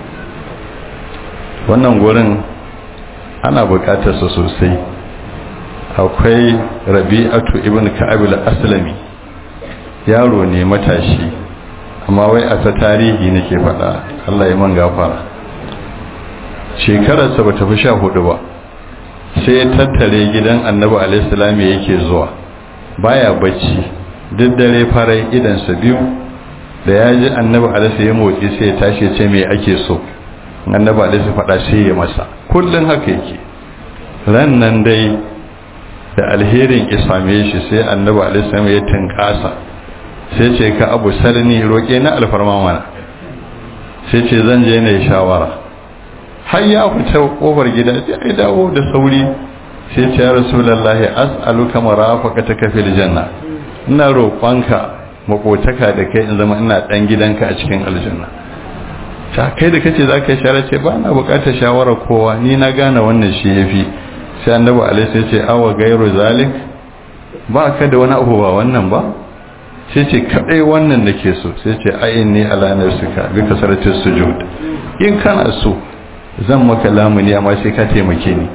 wannan gurin ana bukatarsa sosai akwai rabi'atu ibn ka'ab al-aslami yaro ne matashi amma wai a ta tarihi nake faɗa Allah ya man gafara shekararsa ba ta fi sha hudu ba sai ya tattare gidan annabi alaihi salam yake zuwa baya bacci duk dare farai idansa biyu da ya ji annabi alaihi ya motsi sai ya tashi ce me ake so annabi alaihi faɗa sai ya masa kullun haka yake ran nan dai da alherin isame shi sai annabi alaihi ya tinkasa sai ce ka abu sarni roƙe na alfarma mana sai ce zan je ne shawara har ya fita kofar gida sai ya dawo da sauri sai ce ya rasulullahi as'aluka marafaqataka fil janna ina roƙonka makotaka da kai in zama ina dan gidanka a cikin aljanna ta kai da kace zaka yi shawara ce ba na bukatar shawara kowa ni na gane wannan shi yafi sai annabi alaihi sai ce awa gairu zalik ba ka da wani abu ba wannan ba sai ce kadai wannan nake so sai ce ayin ni ala nafsika bi kasarati sujud in kana so zan maka lamuni amma sai ka taimake ni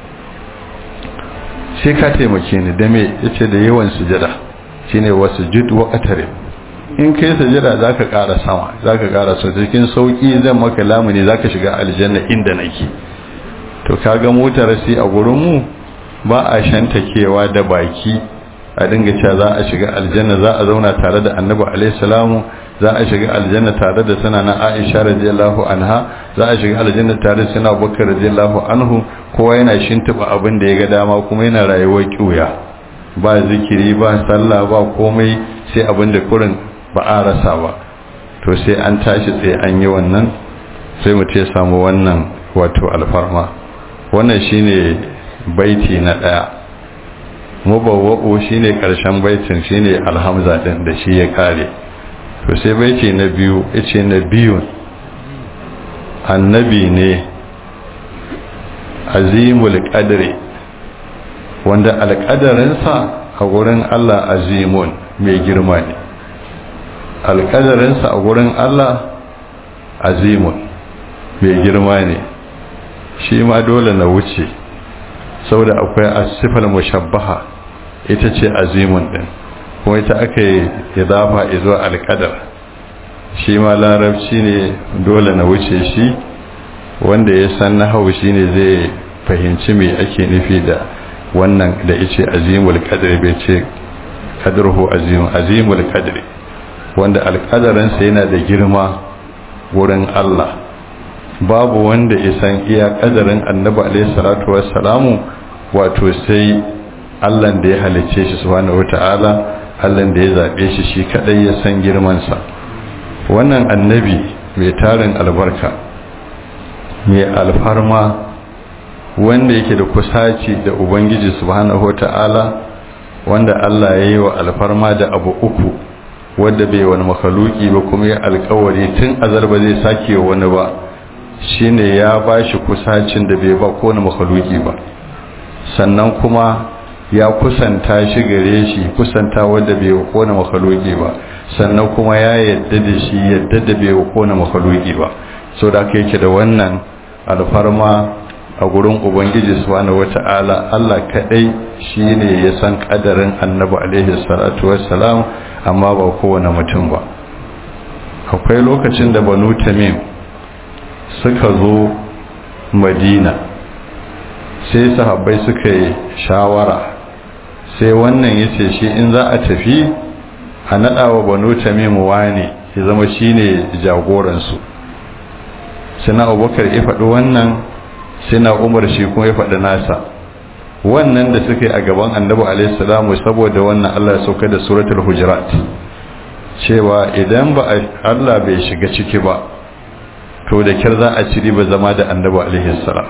sai ka taimake ni da me yace da yawan sujada shine wasujud wa qatarib in kai sajada zaka ƙara sama zaka ƙara so cikin sauki zan maka lamuni zaka shiga aljanna inda nake to kaga motar sai a gurin mu ba a shantakewa da baki a dinga cewa za a shiga aljanna za a zauna tare da annabi alaihi salamu za a shiga aljanna tare da sanana aisha radiyallahu anha za a shiga aljanna tare da sanana abubakar radiyallahu anhu kowa yana shintuba abin da ya ga dama kuma yana rayuwar kiuya ba zikiri ba sallah ba komai sai abin da kurin ba a rasa ba to sai an tashi sai an yi wannan sai mu ce samu wannan wato alfarma wannan shine baiti na daya mubawwa'u shine karshen baitin shine alhamza din da shi ya kare to sai baiti na biyu yace na biyun annabi ne azimul qadri wanda alƙadarinsa a gurin Allah azimun mai girma ne alƙadarinsa a gurin Allah azimun mai girma ne shi ma dole na wuce saboda akwai asifar mushabbaha ita ce azimun din kuma ita aka yi idafa izo alƙadar shi ma larabci ne dole na wuce shi wanda ya san nahawu shine zai fahimci me ake nufi da wannan da yace azimul qadri bai ce qadruhu azim azimul qadri wanda alqadarin sa yana da girma wurin Allah babu wanda ya san iya kadarin annabi alaihi salatu wassalamu wato sai Allah da ya halicce shi subhanahu wataala Allah da ya zabe shi shi kadai ya san girman sa wannan annabi mai tarin albarka mai alfarma wanda yake da kusaci da ubangiji subhanahu ta'ala wanda Allah ya yi wa alfarma da abu uku wanda bai wani makaluki ba kuma ya alkawari tun azar ba zai sake wani ba shine ya ba shi kusacin da bai ba kowane makaluki ba sannan kuma ya kusanta shi gare shi kusanta wanda bai wa kowane makaluki ba sannan kuma ya yadda da shi yadda da bai wa kowane makaluki ba so da aka yake da wannan alfarma a gurin ubangiji subhanahu wata'ala Allah kadai shine ya san kadarin annabi alaihi salatu wassalam amma ba kowane mutum ba akwai lokacin da banu tamim suka zo madina sai sahabbai suka yi shawara sai wannan yace shi in za a tafi a nadawa banu tamim wani ya zama shine jagoransu sina abubakar ya faɗi wannan sina umar shi kuma ya faɗi nasa wannan da suka yi a gaban annabi alaihi salamu saboda wannan Allah ya sauka da suratul hujurat cewa idan ba Allah bai shiga ciki ba to da kyar za a ci ba zama da annabi alaihi salam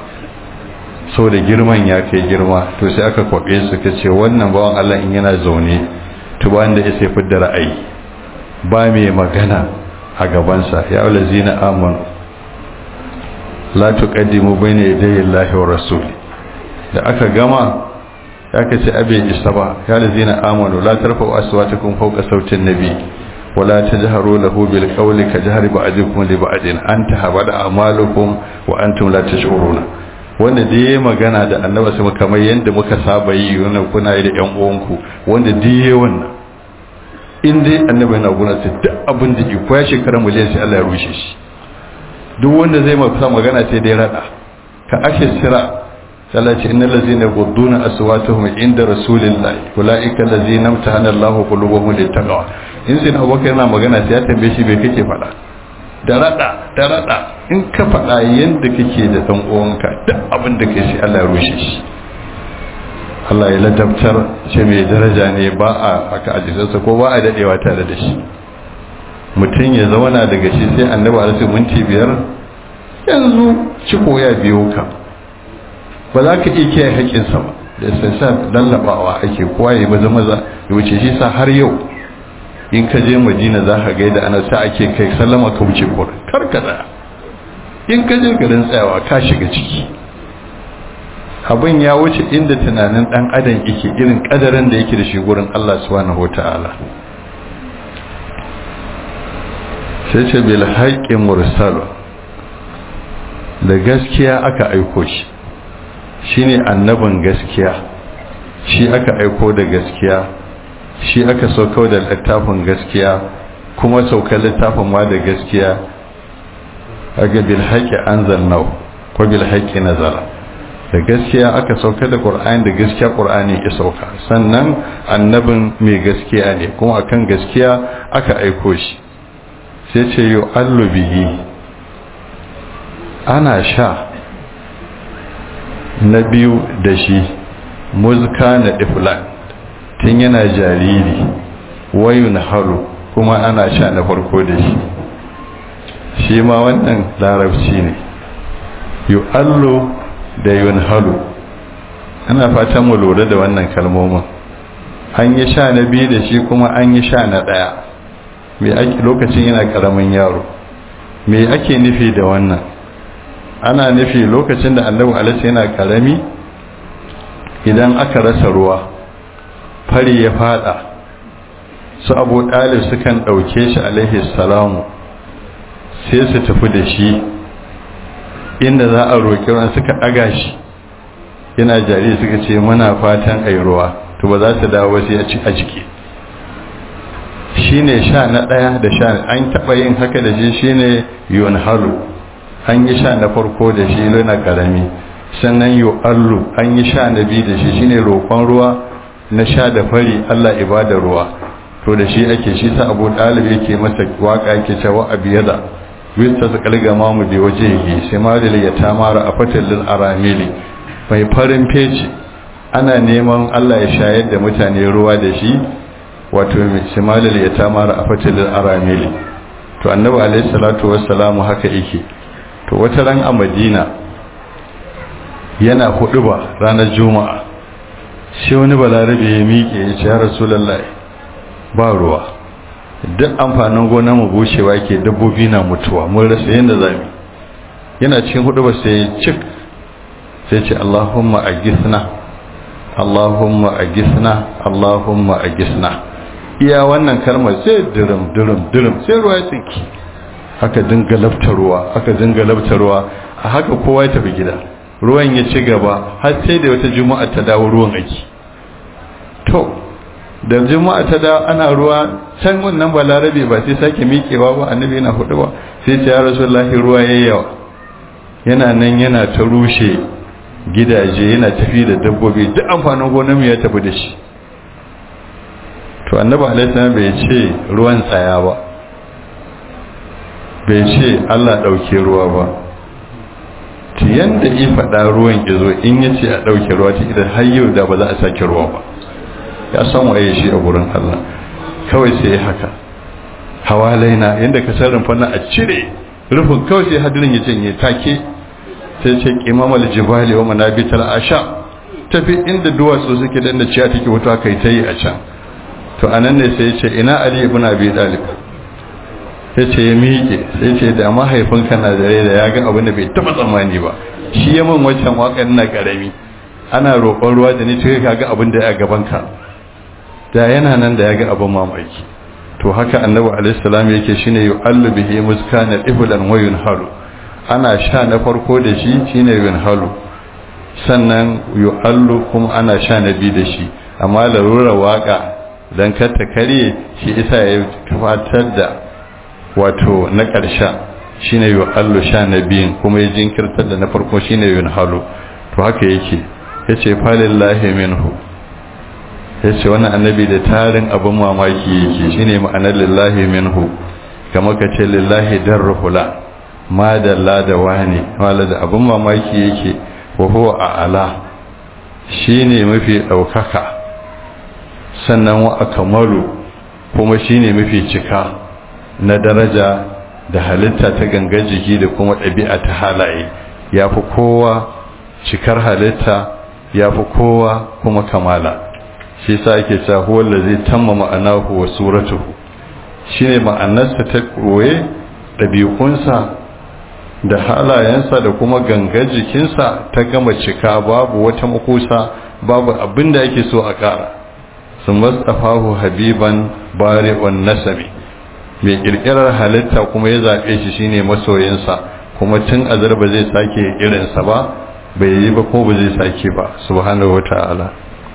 so da girman ya kai girma to sai aka kwabe su ka ce wannan bawan Allah in yana zaune to ba da ya sai fidda ra'ayi ba mai magana a gabansa ya ulazina amanu la tuqaddimu bayna yaday Allahi wa rasuli da aka gama aka ce abe isa ba ya lazina amanu la tarfa'u aswatakum fawqa sautin nabi wa la tajharu lahu bil qawli ka jahri ba'dikum li ba'din an tahabada a'malukum wa antum la tash'uruna wanda da yayi magana da annabi sai kamar yanda muka saba yi wannan kuna yi da yan uwanku wanda da yayi wannan in dai annabi yana guna sai duk abin da ke koya shekara miliyan sai Allah ya rushe shi duk wanda zai masa magana sai dai rada ka ake sira sallaci innal ladzina yaqudduna aswatuhum inda rasulillahi ulaika allazina amtahana Allahu qulubuhum littaqwa in sai Abubakar yana magana sai ya tambaye shi bai kake fada da rada da rada in ka fada yanda kake da dan uwanka duk abin da kai sai Allah ya rushe shi Allah ya ladabtar ce mai daraja ne ba a aka ajisarsa ko ba a dadewa tare da shi mutum ya zauna daga shi sai annabi alaihi minti biyar yanzu ciko ya biyo ka ba za ka iya kiyaye haƙƙinsa ba da sai sa lallabawa ake kowa ya maza maza ya wuce shi sa har yau in ka je madina za ka gaida ana sa ake kai sallama ka wuce kura kar ka tsaya in ka je garin tsayawa ka shiga ciki abin ya wuce inda tunanin dan adam yake irin kadarin da yake da shi gurin Allah subhanahu wataala sai ce bil haqqi mursalu da gaskiya aka aiko shi shine annabin gaskiya shi aka aiko da gaskiya shi aka saukar da littafin gaskiya kuma saukar littafin ma da gaskiya aga bil haqqi anzalnahu ko bil haqqi nazala da gaskiya aka sauka da qur'ani da gaskiya qur'ani ya sauka sannan annabin mai gaskiya ne kuma akan gaskiya aka aiko shi sai ce yu allubihi ana sha na biyu da shi muzka na iflan tun yana jariri wayun haru kuma ana sha na farko da shi shi ma wannan larabci ne yu allu da yun halu ana fatan mu lura da wannan kalmomin an yi sha na biyu da shi kuma an yi sha na ɗaya me ake lokacin yana ƙaramin yaro me ake nufi da wannan ana nufi lokacin da annabi alaihi yana ƙarami idan aka rasa ruwa fari ya fada su abu ɗalib sukan ɗauke shi alaihi salamu sai su tafi da shi inda za a roƙi ruwan suka ɗaga shi yana jari suka ce muna fatan a ruwa to ba za su dawo sai a ciki shi ne sha na ɗaya da sha an taɓa yin haka da shi shi ne yun halu an yi sha na farko da shi na ƙarami sannan yu allu an yi sha na biyu da shi shi ne roƙon ruwa na sha da fari allah ibada ruwa to da shi ake shi sa abu ɗalib yake masa waka yake cewa abiyada wista su kalga mamu bi waje yi sai ma da ya tamara a fatallin aramili mai farin feci ana neman Allah ya shayar da mutane ruwa da shi wato shimalil ya tamara a fatilin aramili to annabi alaihi salatu wassalamu haka yake to wata ran a madina yana hudu ba ranar juma'a sai wani balarabe ya miƙe ya ce ya rasulullahi ba ruwa duk amfanin gona mu bushewa ke dabbobi na mutuwa mun rasa yadda zamu yana cikin hudu ba sai cik sai ce Allahumma agisna Allahumma agisna Allahumma agisna iya wannan kalmar sai dirim dirim dirim sai ruwa ya tsinki aka dinga laftarwa aka dinga laftarwa a haka kowa ya tafi gida ruwan ya ci gaba har sai da wata juma'a ta dawo ruwan aiki to da juma'a ta dawo ana ruwa can wannan balarabe ba sai sake miƙewa ba annabi yana hudu ba sai ce ya rasulullahi ruwa yayi yawa yana nan yana ta rushe gidaje yana tafi da dabbobi duk amfanin gonar ya tafi da shi to annabi alaihi bai ce ruwan tsaya ba bai ce Allah dauke ruwa ba to yanda yi faɗa ruwan ya zo in ya ce a dauke ruwa ta idan har yau da ba za a sake ruwa ba ya san waye shi a gurin Allah kawai sai ya haka hawalaina yanda ka san rumfa a cire rufin kawai sai hadirin ya janye take sai ce kimamal jibali wa manabital asha tafi inda duwatsu suke da ciya take wuta kai ta yi a can to anan ne sai ce ina ali ibn abi talib sai ce ya miƙe sai ce da mahaifinka na da rai da ya ga abin da bai taba tsammani ba shi ya min wancan waƙar na karami ana roƙon ruwa da ni to ka ga abin da ya gaban ka da yana nan da ya ga abin mamaki to haka annabi alaihi salam yake shine yu'allu bihi muskana iblan wa yunharu ana sha na farko da shi shine yunhalu sannan yu'allu kuma ana sha na biyu da shi amma larura waka dan kar ta karye shi isa ya fatar da wato na ƙarshen shine yu'allu sha na biyun kuma ya jinkirtar da na farko shine yunhalu to haka yake yace falillahi minhu yace wannan annabi da tarin abin mamaki yake shine ma'anar lillahi minhu kamar ka ce lillahi darruhula ma dalla da wani wala da abin mamaki yake wa huwa a'ala shine mafi daukaka sannan wa akmalu kuma shine mafi cika na daraja da halitta ta gangan jiki da kuma ɗabi'a ta halaye yafi kowa cikar halitta yafi kowa kuma kamala shi sa ake cewa huwa allazi tamma ma'anahu wa suratuhu shine ma'anarsa ta koye ɗabi'unsa da halayensa da kuma gangar jikinsa ta gama cika babu wata makusa babu abin da ake so a ƙara sun mastafahu habiban bari'un nasabi mai ƙirƙirar halitta kuma ya zaɓe shi shine masoyinsa kuma tun azar ba zai sake irinsa ba bai yi ba ko ba zai sake ba subhanahu wa ta'ala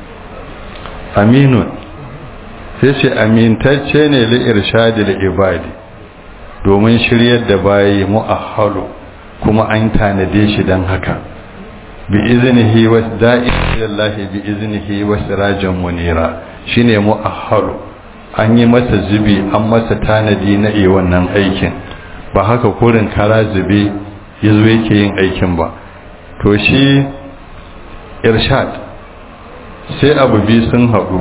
aminun sai ce amintacce ne li irshadil ibadi domin shiryar da bayi mu'ahhalu kuma an tanade shi dan haka bi iznihi wa da'illahi bi iznihi wa sirajan munira shine mu'ahhalu an yi masa zubi an masa tanadi na yi wannan aikin ba haka kurin kara zube yazo yake yin aikin ba to shi irshad sai abu bi sun haɗu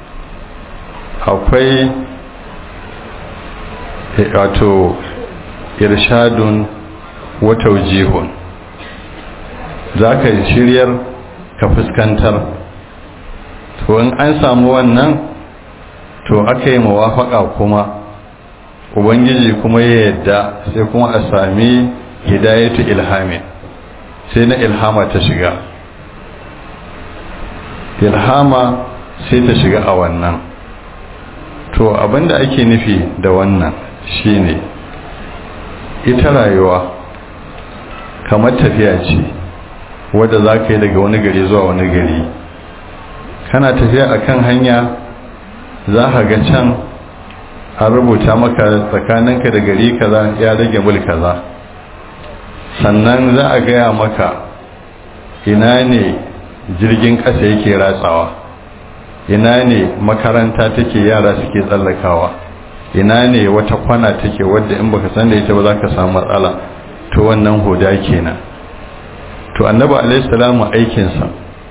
akwai wato irshadun wata jihun za ka shiryar ka fuskantar to in an samu wannan to aka yi mawafaka kuma ubangiji kuma ya yadda sai kuma a sami hidayatu ilhamin sai na ilhama ta shiga ilhama sai ta shiga a wannan to abinda ake nufi da wannan shine ita rayuwa kamar tafiya ce wadda za ka yi daga wani gari zuwa wani gari kana tafiya a kan hanya za ka ga can an rubuta maka tsakaninka da gari kaza ya rage mul kaza sannan za a gaya maka ina ne jirgin ƙasa yake ratsawa ina ne makaranta take yara suke tsallakawa ina ne wata kwana take wadda in baka san da ita ba za ka samu matsala to wannan hoda kenan to annabi alaihi salamu aikinsa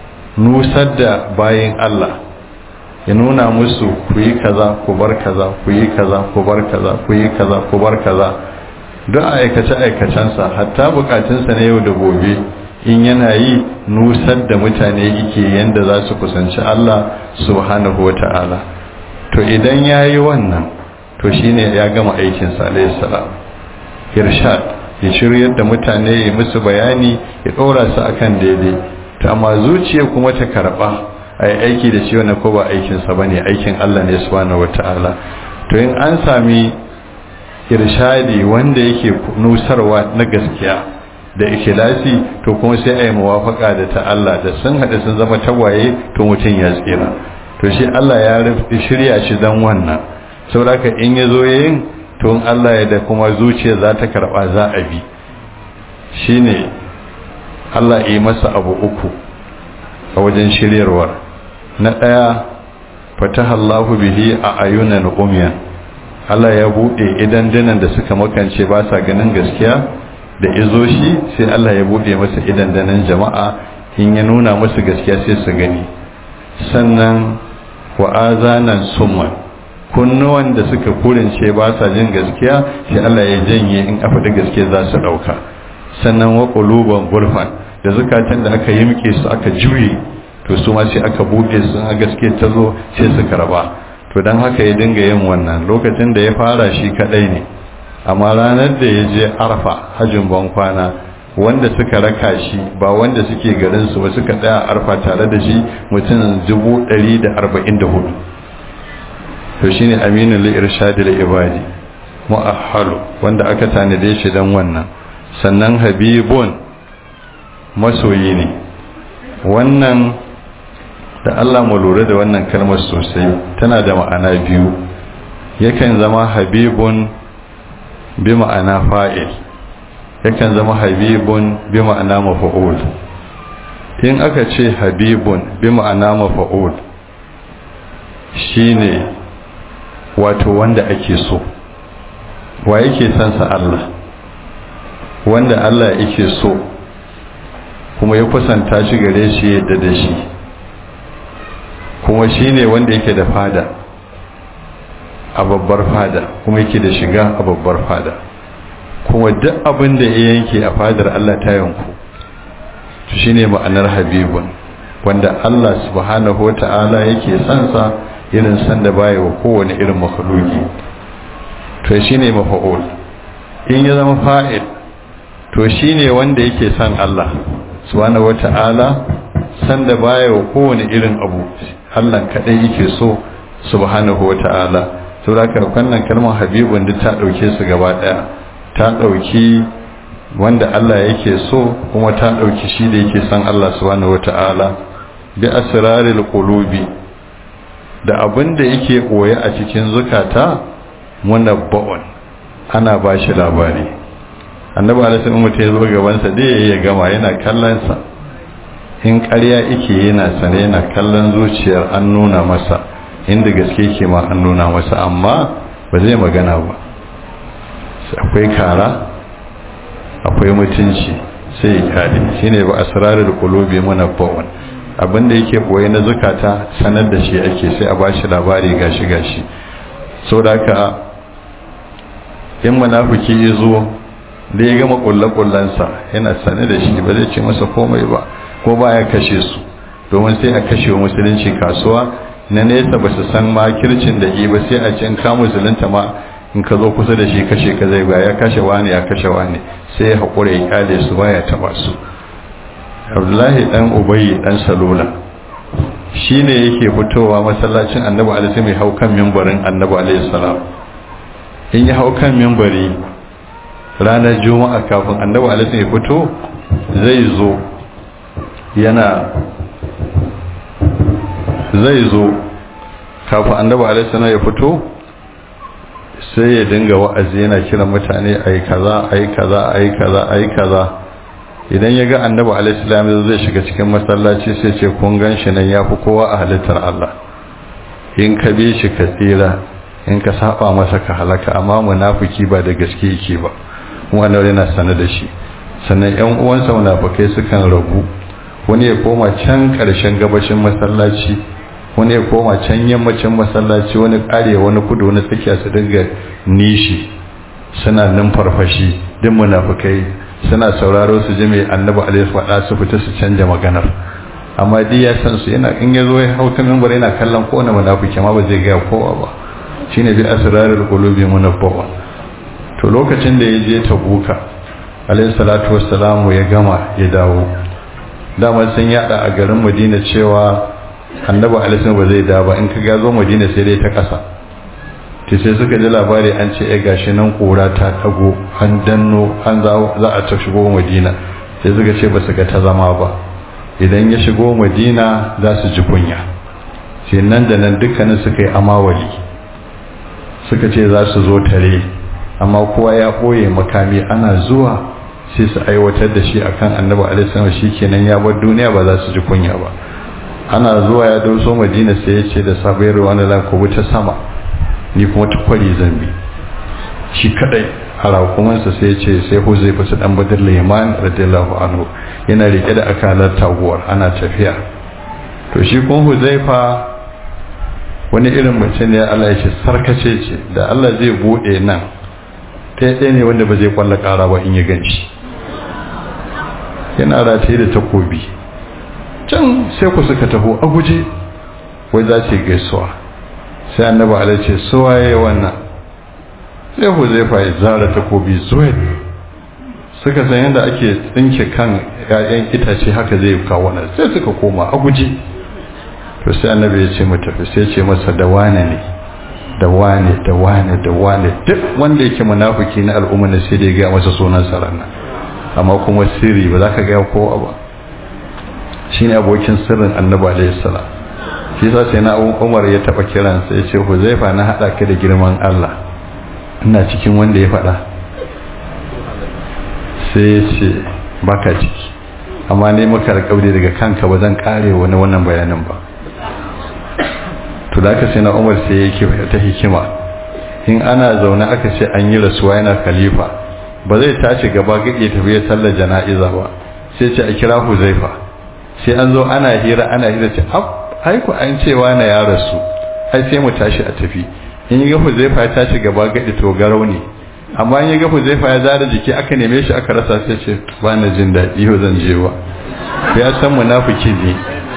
nusar da bayin Allah ya nuna musu ku yi kaza ku bar kaza ku yi kaza ku bar kaza ku yi kaza ku bar kaza don aikace aikacensa hatta bukatunsa na yau da gobe in yana yi nusar da mutane yake yanda za su kusanci Allah subhanahu wata'ala to idan ya yi wannan to shine ya gama aikinsa alaihi salam irshad ya shiryar da mutane ya musu bayani ya ɗora su akan daidai to amma zuciya kuma ta karɓa a yi aiki da shi wannan ko ba aikinsa ba ne aikin Allah ne subhanahu wa ta'ala to in an sami irshadi wanda yake nusarwa na gaskiya da ikhlasi to kuma sai a yi muwafaka da ta Allah da sun haɗu sun zama tagwaye to mutum ya tsira to shi Allah ya shirya shi dan wannan saboda in ya zo yin to in Allah ya da kuma zuciya za ta karɓa za a bi shine Allah yi masa abu uku a wajen shiryarwar na ɗaya fatahallahu bihi a ayunan umyan Allah ya buɗe idan dinan da suka makance ba sa ganin gaskiya da izo shi sai Allah ya buɗe masa idan dinan jama'a in ya nuna musu gaskiya sai su gani sannan wa azanan summan kunnuwan da suka kurince ba sa jin gaskiya sai Allah ya janye in a faɗi gaskiya za su ɗauka sannan wa ƙuluban gurfan da zukatan da aka yimke su aka juye to su ma sai aka buɗe su a gaskiya ta zo sai su karba to don haka ya dinga yin wannan lokacin da ya fara shi kaɗai ne amma ranar da ya je arfa hajjin ban kwana wanda suka raka shi ba wanda suke garin su ba suka tsaya arfa tare da shi mutum dubu ɗari da arba'in da hudu to shine aminu li irshadil ibadi mu'ahhalu wanda aka tanade shi dan wannan sannan habibun masoyi ne wannan da Allah mu lura da wannan kalmar sosai tana da ma'ana biyu yakan zama habibun bi ma'ana fa'il yakan zama habibun bi ma'ana mafa'ul in aka ce habibun bi ma'ana mafa'ul shine wato wanda ake so wa yake son sa Allah wanda Allah yake so kuma ya kusanta shi gare shi yadda da shi kuma shine wanda yake da fada a babbar fada kuma yake da shiga a babbar fada kuma duk abin da ya yanke a fadar Allah ta yanku to shine ma'anar habibun wanda Allah subhanahu wata'ala yake son sa irin san da baya wa kowane irin makhluki to shine mafa'ul in ya zama fa'il to shine wanda yake son Allah subhanahu wata'ala san da baya wa kowane irin abu Allah kadai yake so subhanahu wata'ala saboda haka wannan kalmar habibun duk ta dauke su gaba daya ta dauki wanda Allah yake so kuma ta dauki shi da yake son Allah subhanahu wata'ala bi asraril qulubi da abin da yake koye a cikin zukata munabba'un ana ba shi labari annabi alaihi mutum ya zo gabansa da ya gama yana kallon sa in ƙarya yake yana sane yana kallon zuciyar an nuna masa inda gaske yake ma an nuna masa amma ba zai magana ba akwai kara akwai mutunci sai ya kare shine ba asrarul qulubi munabba'un abinda yake boye na zukata sanar da shi ake sai a bashi labari gashi gashi so da haka in munafiki ya zo da ya gama kullakullansa yana sane da shi ba zai ce masa komai ba ko baya kashe su domin sai a kashe wa musulunci kasuwa na nesa ba su san makircin da yi ba sai a ce in ka musulunta ma in ka zo kusa da shi kashe ka zai ba ya kashe wani ya kashe wani sai ya haƙura ya kyale su baya taɓa su abdullahi dan ubayi dan salula shi ne yake fitowa masallacin annabi alaihi mai hau kan mimbarin annabi alaihi salam in ya hau kan mimbari ranar juma'a kafin annabi alaihi ya fito zai zo yana zai zo kafin annabi alaihi salam ya fito sai ya dinga wa'azi yana kiran mutane ayi kaza ayi kaza ayi kaza ayi kaza idan ya ga annabi alaihi salam zai shiga cikin masallaci sai ce kun gan shi nan yafi kowa a halittar Allah in ka bi shi ka tsira in ka saba masa ka halaka amma munafiki ba da gaske yake ba wannan yana sanar da shi sannan yan uwansa munafikai sukan rabu wani ya koma can karshen gabashin masallaci wani ya koma can yammacin masallaci wani kare wani kudu wani tsakiya su dinga nishi suna numfarfashi din munafikai suna sauraro su ji mai annabi alaihi faɗa su fita su canja maganar amma dai ya san su yana in ya zo ya hau kan mimbar yana kallon kowane munafiki amma ba zai ga kowa ba shine bi asrarul qulubi munabbawa to lokacin da ya je tabuka alaihi salatu wassalamu ya gama ya dawo dama sun yada a garin madina cewa annabi alaihi ba zai da ba in ka ga zo madina sai dai ta kasa to sai suka ji labari an ce ya gashi nan kura ta tago an danno an za a ta shigo madina sai suka ce ba su ga ta zama ba idan ya shigo madina za su ji kunya sai nan da nan dukkanin suka yi amawali suka ce za su zo tare amma kowa ya ɓoye makami ana zuwa sai su aiwatar da shi akan annabi alaihi shi kenan ya bar duniya ba za su ji kunya ba ana zuwa ya doso madina sai ya ce da sabayar wani la ko ta sama ni kuma ta kwari zambi shi kadai a rakumansa sai ya ce sai huzaifa su dan badar liman radiyallahu anhu yana rike da akalar taguwar ana tafiya to shi kuma huzaifa wani irin mutum ne Allah ya ce sarkace ce da Allah zai bude nan ta ɗaya ne wanda ba zai kwalla ƙara ba in ya ganci yana rataye da takobi can sai ku suka taho a guje wai za su gaisuwa sai annaba ala ce suwa ya wannan sai ku zai fa zara takobi zuwa suka san yadda ake tsinke kan 'ya'yan itace haka zai kawo nan sai suka koma a guje to sai annabi ya ce mata sai ce masa da wane ne da wane da wane da wane duk wanda yake munafiki na al'umma ne sai da ya ga masa sunan sa ranar amma kuma sirri ba za ka ga kowa ba shine abokin sirrin annabi alaihi salam shi yasa sai na Umar ya taba kiran sa ya ce Huzaifa na hada ka da girman Allah ina cikin wanda ya faɗa sai ya ce baka ciki amma ne maka alƙawari daga kanka ba zan kare wani wannan bayanin ba to da aka sai na umar sai yake ta hikima in ana zaune aka ce an yi rasuwa yana khalifa ba zai tashi gaba gaɗe tafi ya sallar jana'iza ba sai ce a kira huzaifa sai an zo ana hira ana hira ce ai ku an cewa na ya rasu ai sai mu tashi a tafi in yi ga huzaifa ya tashi gaba gaɗe to garau ne amma in yi ga huzaifa ya zara jiki aka neme shi aka rasa sai ce ba na jin daɗi yau zan je wa ya san munafiki ne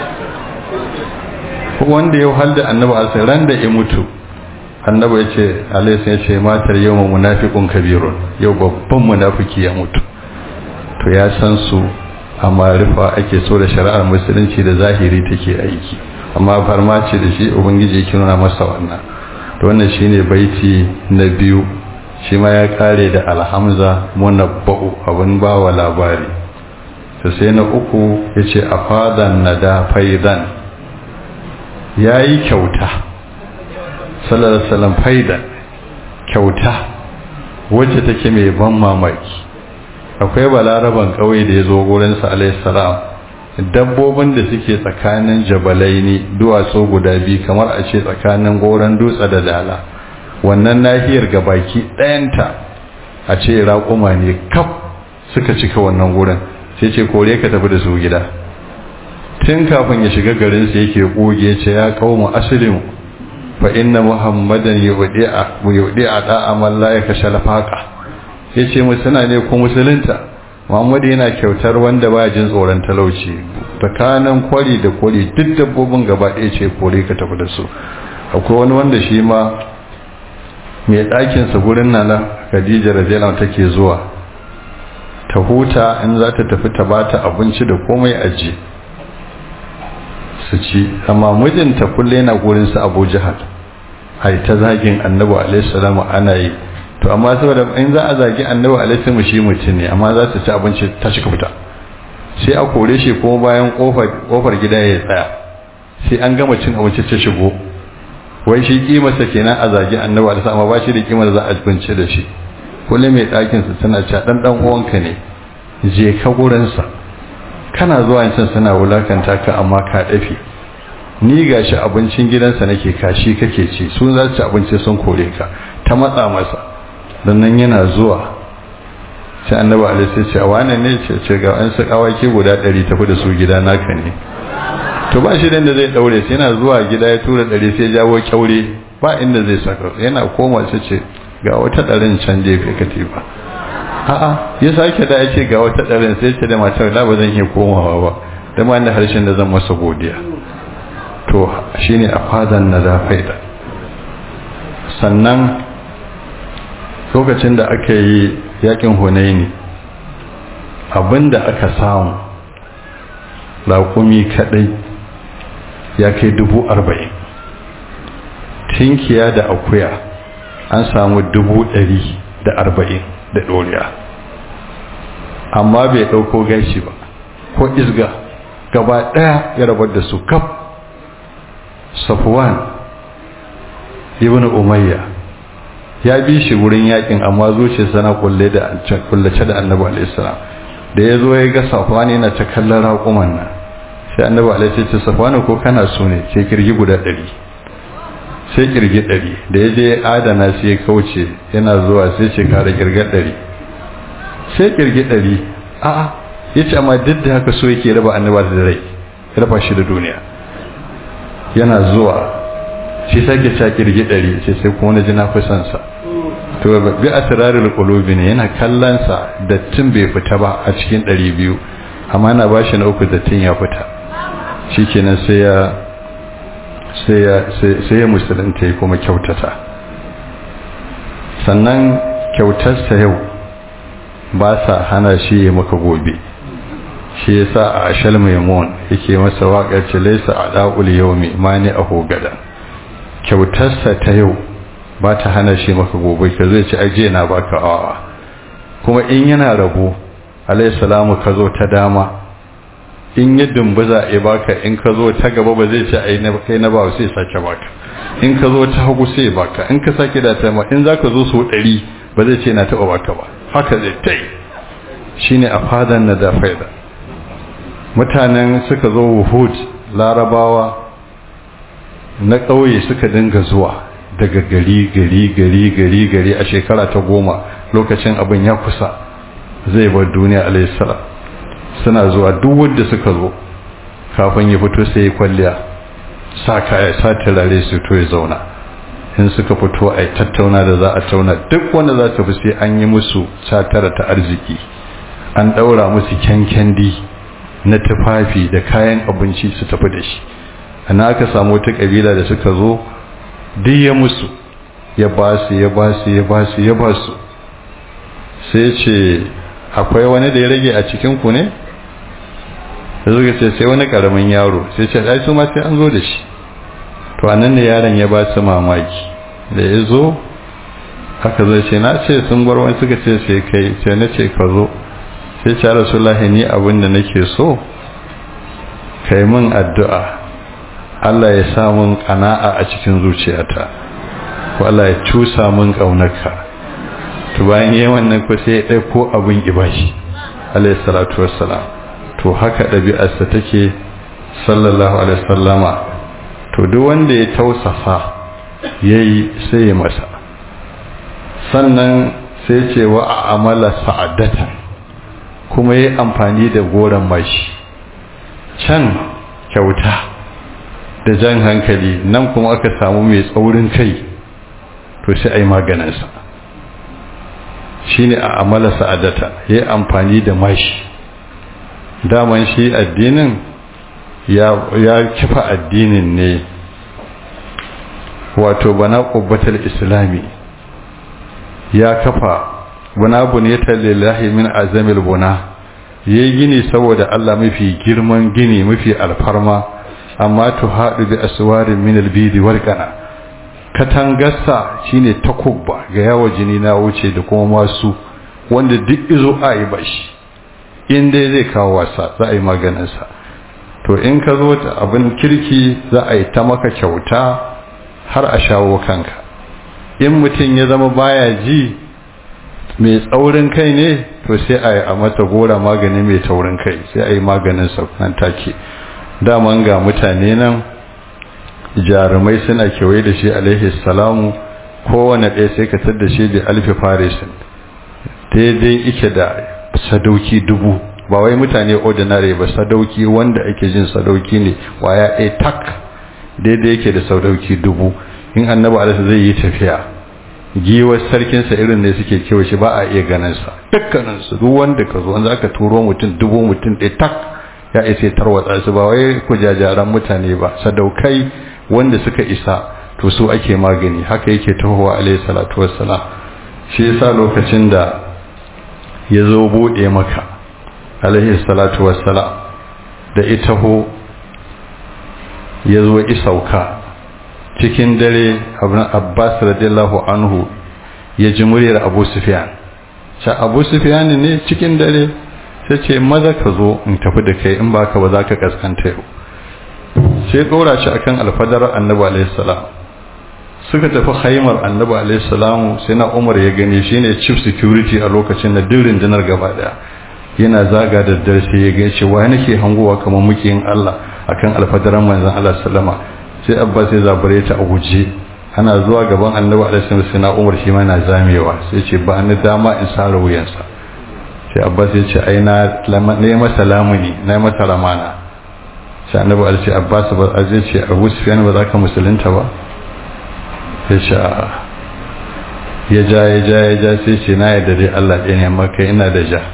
wanda ya halda annabi a ran da ya mutu annabi ya ce alaihi ya ce matar yau munafiqun kabirun yau babban munafiki ya mutu to ya san su amma rufa ake so da shari'ar musulunci da zahiri take aiki amma farma ce da shi ubangiji yake nuna masa wannan to wannan shine baiti na biyu shi ma ya kare da alhamza munabba'u abin bawa labari to sai na uku yace afadan nada faidan ya yi kyauta sallallahu alaihi faida kyauta wacce take mai ban mamaki akwai balaraban kawai da ya zo gurinsa alaihi salam dabbobin da suke tsakanin jabalai ne duwatsu guda biyu kamar a ce tsakanin goron dutse da dala wannan nahiyar gabaki ɗayanta a ce raƙuma ne kaf suka cika wannan gurin sai ce kore ka tafi da su gida tun kafin ya shiga garinsa yake koge ce ya kawo asilin fa inna muhammadan yudi a da'a man la yakasha lafaqa yace mu suna ne ko musulunta muhammadu yana kyautar wanda ba jin tsoron talauci tsakanin kwari da kwari duk dabbobin gaba ɗaya ce kore ka tafi da su akwai wani wanda shi ma mai ɗakinsa gurin nana khadija radiyallahu take zuwa ta huta in za ta tafi ta bata abinci da komai aji su ci amma mijinta kulle yana gurin su abu jihar ai ta zagin annabi alaihi salamu ana yi to amma saboda in za a zagi annabi alaihi salamu shi mutum ne amma za su ci abinci ta cika fita sai a kore shi kuma bayan kofar gida ya tsaya sai an gama cin abinci ta shigo wai shi kimarsa kenan a zagi annabi alaihi salamu ba shi da kimar za a bince da shi kullum mai ɗakin sa tana cewa dan dan uwanka ne je ka gurin sa kana zuwa can suna wulakanta ka amma ka dafe ni gashi abincin gidansa nake kashi kake ci su za su ci abinci sun kore ka ta matsa masa dan nan yana zuwa sai annabi alaihi sai ce wane ne ce ce ga an saka awaki guda 100 tafi da su gida naka ne to ba shi da zai daure sai yana zuwa gida ya tura 100 sai jawo kyaure ba inda zai saka yana koma sai ce ga wata ɗarin can jefe katifa a'a ya sake da ya ce ga wata ɗarin sai ce da matar la ba zan iya komawa ba da ma da harshen da zan masa godiya to shine a fadan na zafaida sannan lokacin da aka yi yakin hunaini abinda aka samu raƙumi kaɗai ya kai dubu arba'in tinkiya da akuya an samu dubu ɗari da arba'in da ɗoriya amma bai ɗauko gashi ba ko isga gaba ɗaya ya rabar da su kaf safwan ibn umayya ya bi shi wurin yakin amma zuciya sana kulle da kullace da annabi alaihi salam da ya zo ya ga safwan yana ta kallon raƙuman nan sai annabi alaihi ce safwan ko kana so ne sai kirgi guda ɗari sai kirgi ɗari da ya je adana sai ya kauce yana zuwa sai ce kara kirga ɗari sai kirgi ɗari a'a ya ce amma duk da haka so yake raba annaba da rai raba shi da duniya yana zuwa shi sake ca kirgi ɗari sai sai kuma na ji na fi son sa to bi a turarul qulubi ne yana kallon sa dattin bai fita ba a cikin ɗari biyu amma na bashi na uku dattin ya fita shikenan sai ya sai ya musulunta ya kuma kyautata sannan kyautarsa yau ba sa hana shi ya maka gobe shi ya sa a ashal maimun yake masa waƙar ce laisa a ɗa'ul yau mai mani a hogada kyautarsa ta yau ba ta hana shi maka gobe ka zai ci ajiye na baka awa kuma in yana rabo alayhi salamu ka zo ta dama in ya dumbuza ya baka in ka zo ta gaba ba zai ce ai na kai na ba sai sake baka in ka zo ta hagu sai baka in ka sake da ta ma in zaka zo so 100 ba zai ce na taba baka ba haka zai tai shine a fadan na da faida mutanen suka zo wuhud larabawa na ƙauye suka dinga zuwa daga gari gari gari gari gari a shekara ta goma lokacin abin ya kusa zai bar duniya alayhi salam suna zuwa duk wanda suka zo kafin ya fito sai ya kwalliya sa kaya sa turare su to ya zauna in suka fito a tattauna da za a tauna duk wanda za ta fi sai an yi musu catara ta arziki an ɗaura musu kyankyandi na tufafi da kayan abinci su tafi da shi ana aka samu wata ƙabila da suka zo duk ya musu ya ba su ya ba su ya ba su ya ba su sai ce akwai wani da ya rage a cikin ku ne da zuwa ce sai wani karamin yaro sai ce ai su ma sai an zo da shi to anan ne yaron ya ba su mamaki da ya zo haka zai ce na ce sun bar wani suka ce sai kai sai na ce ka zo sai ce rasulullahi ni abin da nake so kai min addu'a Allah ya sa mun kana'a a cikin zuciyata ko Allah ya cusa mun kaunarka to bayan yi wannan ko sai ya ɗauko abin ibashi alayhi salatu wassalam to haka ɗabi'arsa take sallallahu alaihi sallama to duk wanda ya tausafa ya yi sai ya masa sannan sai ce wa a amala sa'adatan kuma ya yi amfani da goron mashi can kyauta da jan hankali nan kuma aka samu mai tsaurin kai to sai a yi maganinsa shine a amala sa'adata yayi amfani da mashi daman shi addinin ya ya kifa addinin ne wato bana qubbatul islami ya kafa bana buniyata lillahi min azamil buna yayi gini saboda Allah mafi girman gini mafi alfarma amma to haɗu bi aswarin min albidi wal qana katangarsa shine takubba ga yawo jini na wuce da kuma masu wanda duk izo a yi bashi in dai zai kawo wasa za a yi maganinsa to in ka zo ta abin kirki za a yi ta maka kyauta har a shawo kanka in mutum ya zama baya ji mai tsaurin kai ne to sai a yi a mata gora magani mai taurin kai sai a yi maganinsa nan take daman ga mutane nan jarumai suna kewaye da shi alaihi salamu kowane ɗaya sai ka da shi da alfi farisin daidai ike da sadauki dubu ba wai mutane ordinary ba sadauki wanda ake jin sadauki ne waya a tak daidai yake da sadauki dubu in annabi alaihi zai yi tafiya giwar sarkinsa irin ne suke kewa shi ba a iya ganinsa dukkaninsu duk wanda ka zo wanda aka turo mutum dubu mutum ɗaya tak ya isa tarwatsa su ba wai kujajaran mutane ba sadaukai wanda suka isa to su ake magani haka yake tahowa alayhi salatu wassalam shi yasa lokacin da ya zo bude maka alayhi salatu wassalam da ita ho ya zo isauka cikin dare abbas radiyallahu anhu ya ji muryar abu sufyan sha abu sufyan ne cikin dare sai ce maza ka zo in tafi da kai in baka ba za ka kaskanta yau sai ɗora shi akan alfadar annabi alaihi salam suka tafi haimar annabi alaihi salam sai na umar ya gani shine chief security a lokacin da duk rundunar gaba daya yana zaga da dare sai ya gace wai nake hangowa kamar muke yin Allah akan alfadaran manzon Allah sallama sai abbas ya zabare ta a guje ana zuwa gaban annabi alaihi salam sai na umar shi ma na zamewa sai ce ba ni dama in sare wuyansa sai abbas ya ce ai na ne masa lamuni na masa ramana sai annabi al ce abbas ba a zai ce abu sufyan ba za ka musulunta ba sai ce a ya ja ya ja ya ja sai ce na yadda dai Allah ɗaya ne maka ina da ja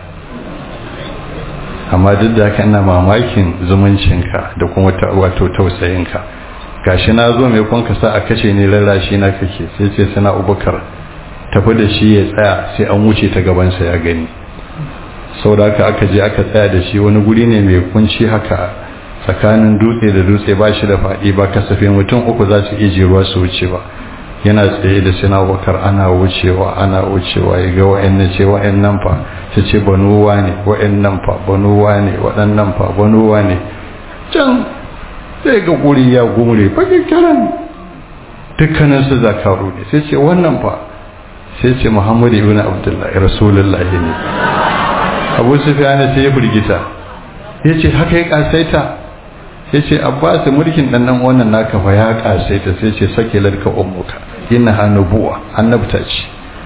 amma duk da haka ina mamakin zumuncinka da kuma wato tausayinka gashi na zo mai kun ka sa a kashe ne lallashi na kake sai ce sana ubukar tafi da shi ya tsaya sai an wuce ta gabansa ya gani sau da haka aka je aka tsaya da shi wani guri ne mai kunci haka tsakanin dutse da dutse ba shi da faɗi ba kasafe mutum uku za su iya ruwa su wuce ba yana tsaye da sina bakar ana wucewa ana wucewa ya ga wa'annan ce wa'annan fa su ce banuwa ne wa'annan fa banuwa ne waɗannan fa banuwa ne can sai ga guri ya gumure bakin kiran dukkanin su zakaru ne sai ce wannan fa sai ce muhammadu ibn abdullahi rasulullahi ne abu sufyan sai ya burgita ya ce haka ya kasaita ya ce abbas mulkin dan nan wannan naka fa ya kasaita sai ce sake larka ummuka inna hanubuwa annabta ce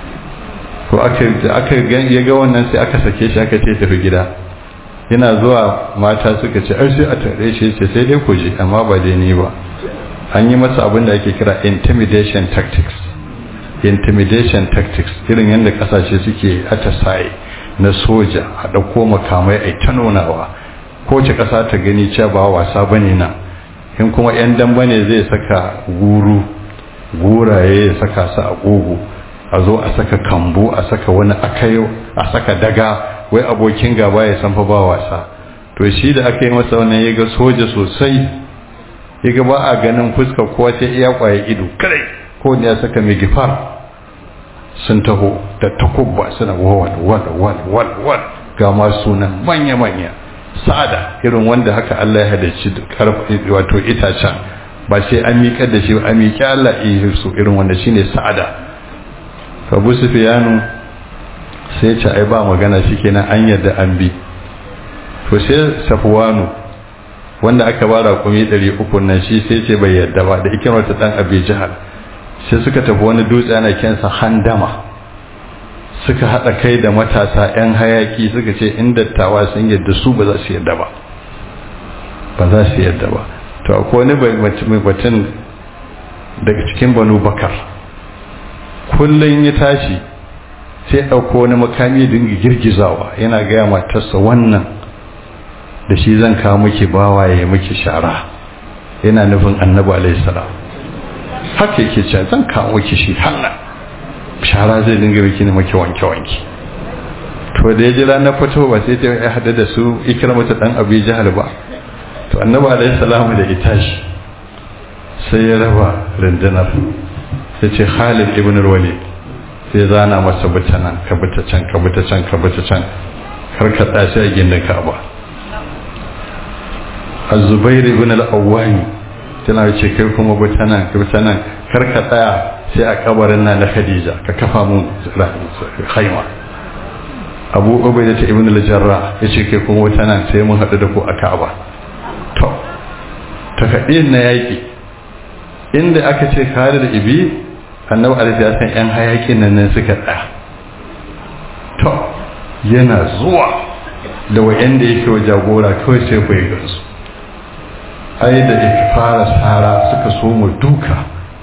to aka aka ya ga wannan sai aka sake shi aka ce tafi gida yana zuwa mata suka ce ai sai a tare shi ce sai dai ku je amma ba dai ni ba an yi masa abin da ake kira intimidation tactics intimidation tactics irin yadda kasashe suke atasaye na soja a ɗauko makamai a ta nunawa kowace ƙasa ta gani cewa ba wasa ba ne nan in kuma 'yan damba ne zai saka guru guraye ya saka su a ƙugu a zo a saka kambu a saka wani akayo a saka daga wai abokin gaba ya san fa ba wasa to shi da aka yi masa wannan ya ga soja sosai ya ga ba a ganin fuska kowa sai iya kwaye ido kare ko ne ya saka mai gifar sun taho da takubba suna wal wal wal wal wal ga masu nan manya manya sa'ada irin wanda haka Allah ya halicci karfi wato itacen ba sai an miƙar da shi ba an miƙi Allah iya su irin wanda shine sa'ada Abu Sufyanu sai ce ai ba magana shikenan an yadda an bi to sai Safwanu wanda aka ba raƙumi 300 nan shi sai ce bai yadda ba da ikimar ta dan Abi Jahal sai suka tafi wani dutse ana kensa handama suka haɗa kai da matasa 'yan hayaki suka ce in dattawa sun yadda su ba za su yadda ba ba za su yadda ba to akwai wani mai batun daga cikin banu bakar kullum ya tashi sai ɗauko wani makami dinga girgizawa yana gaya matarsa wannan da shi zan kawo miki bawa ya miki shara yana nufin annabi alaihi salam haka yake cewa zan kawo miki shi hannan shara zai dinga miki ne miki wanke wanke to da ya jira na fito ba sai ta ya hada da su ikramata dan abi jahal ba to annabi alaihi salam da ita shi sai ya raba rundunar sai ce Khalid ibn al-Walid sai zana masa bita nan ka bita can ka bita can ka bita can har ka tashi a gindin Ka'aba Az-Zubair ibn al-Awwami tana ce kai kuma bita nan ka bita nan kar ka tsaya sai a kabarin nan na Khadija ka kafa mun khaima Abu Ubaida ibn al-Jarrah yace kai kuma bita nan sai mun hadu da ku a Ka'aba to takadin na yaki inda aka ce kare da ibi annabi alaihi ya san yan hayakin nan ne suka tsaya to yana zuwa da wayanda yake wa jagora kawai sai ku yi gansu ai da ya fara sara suka so mu duka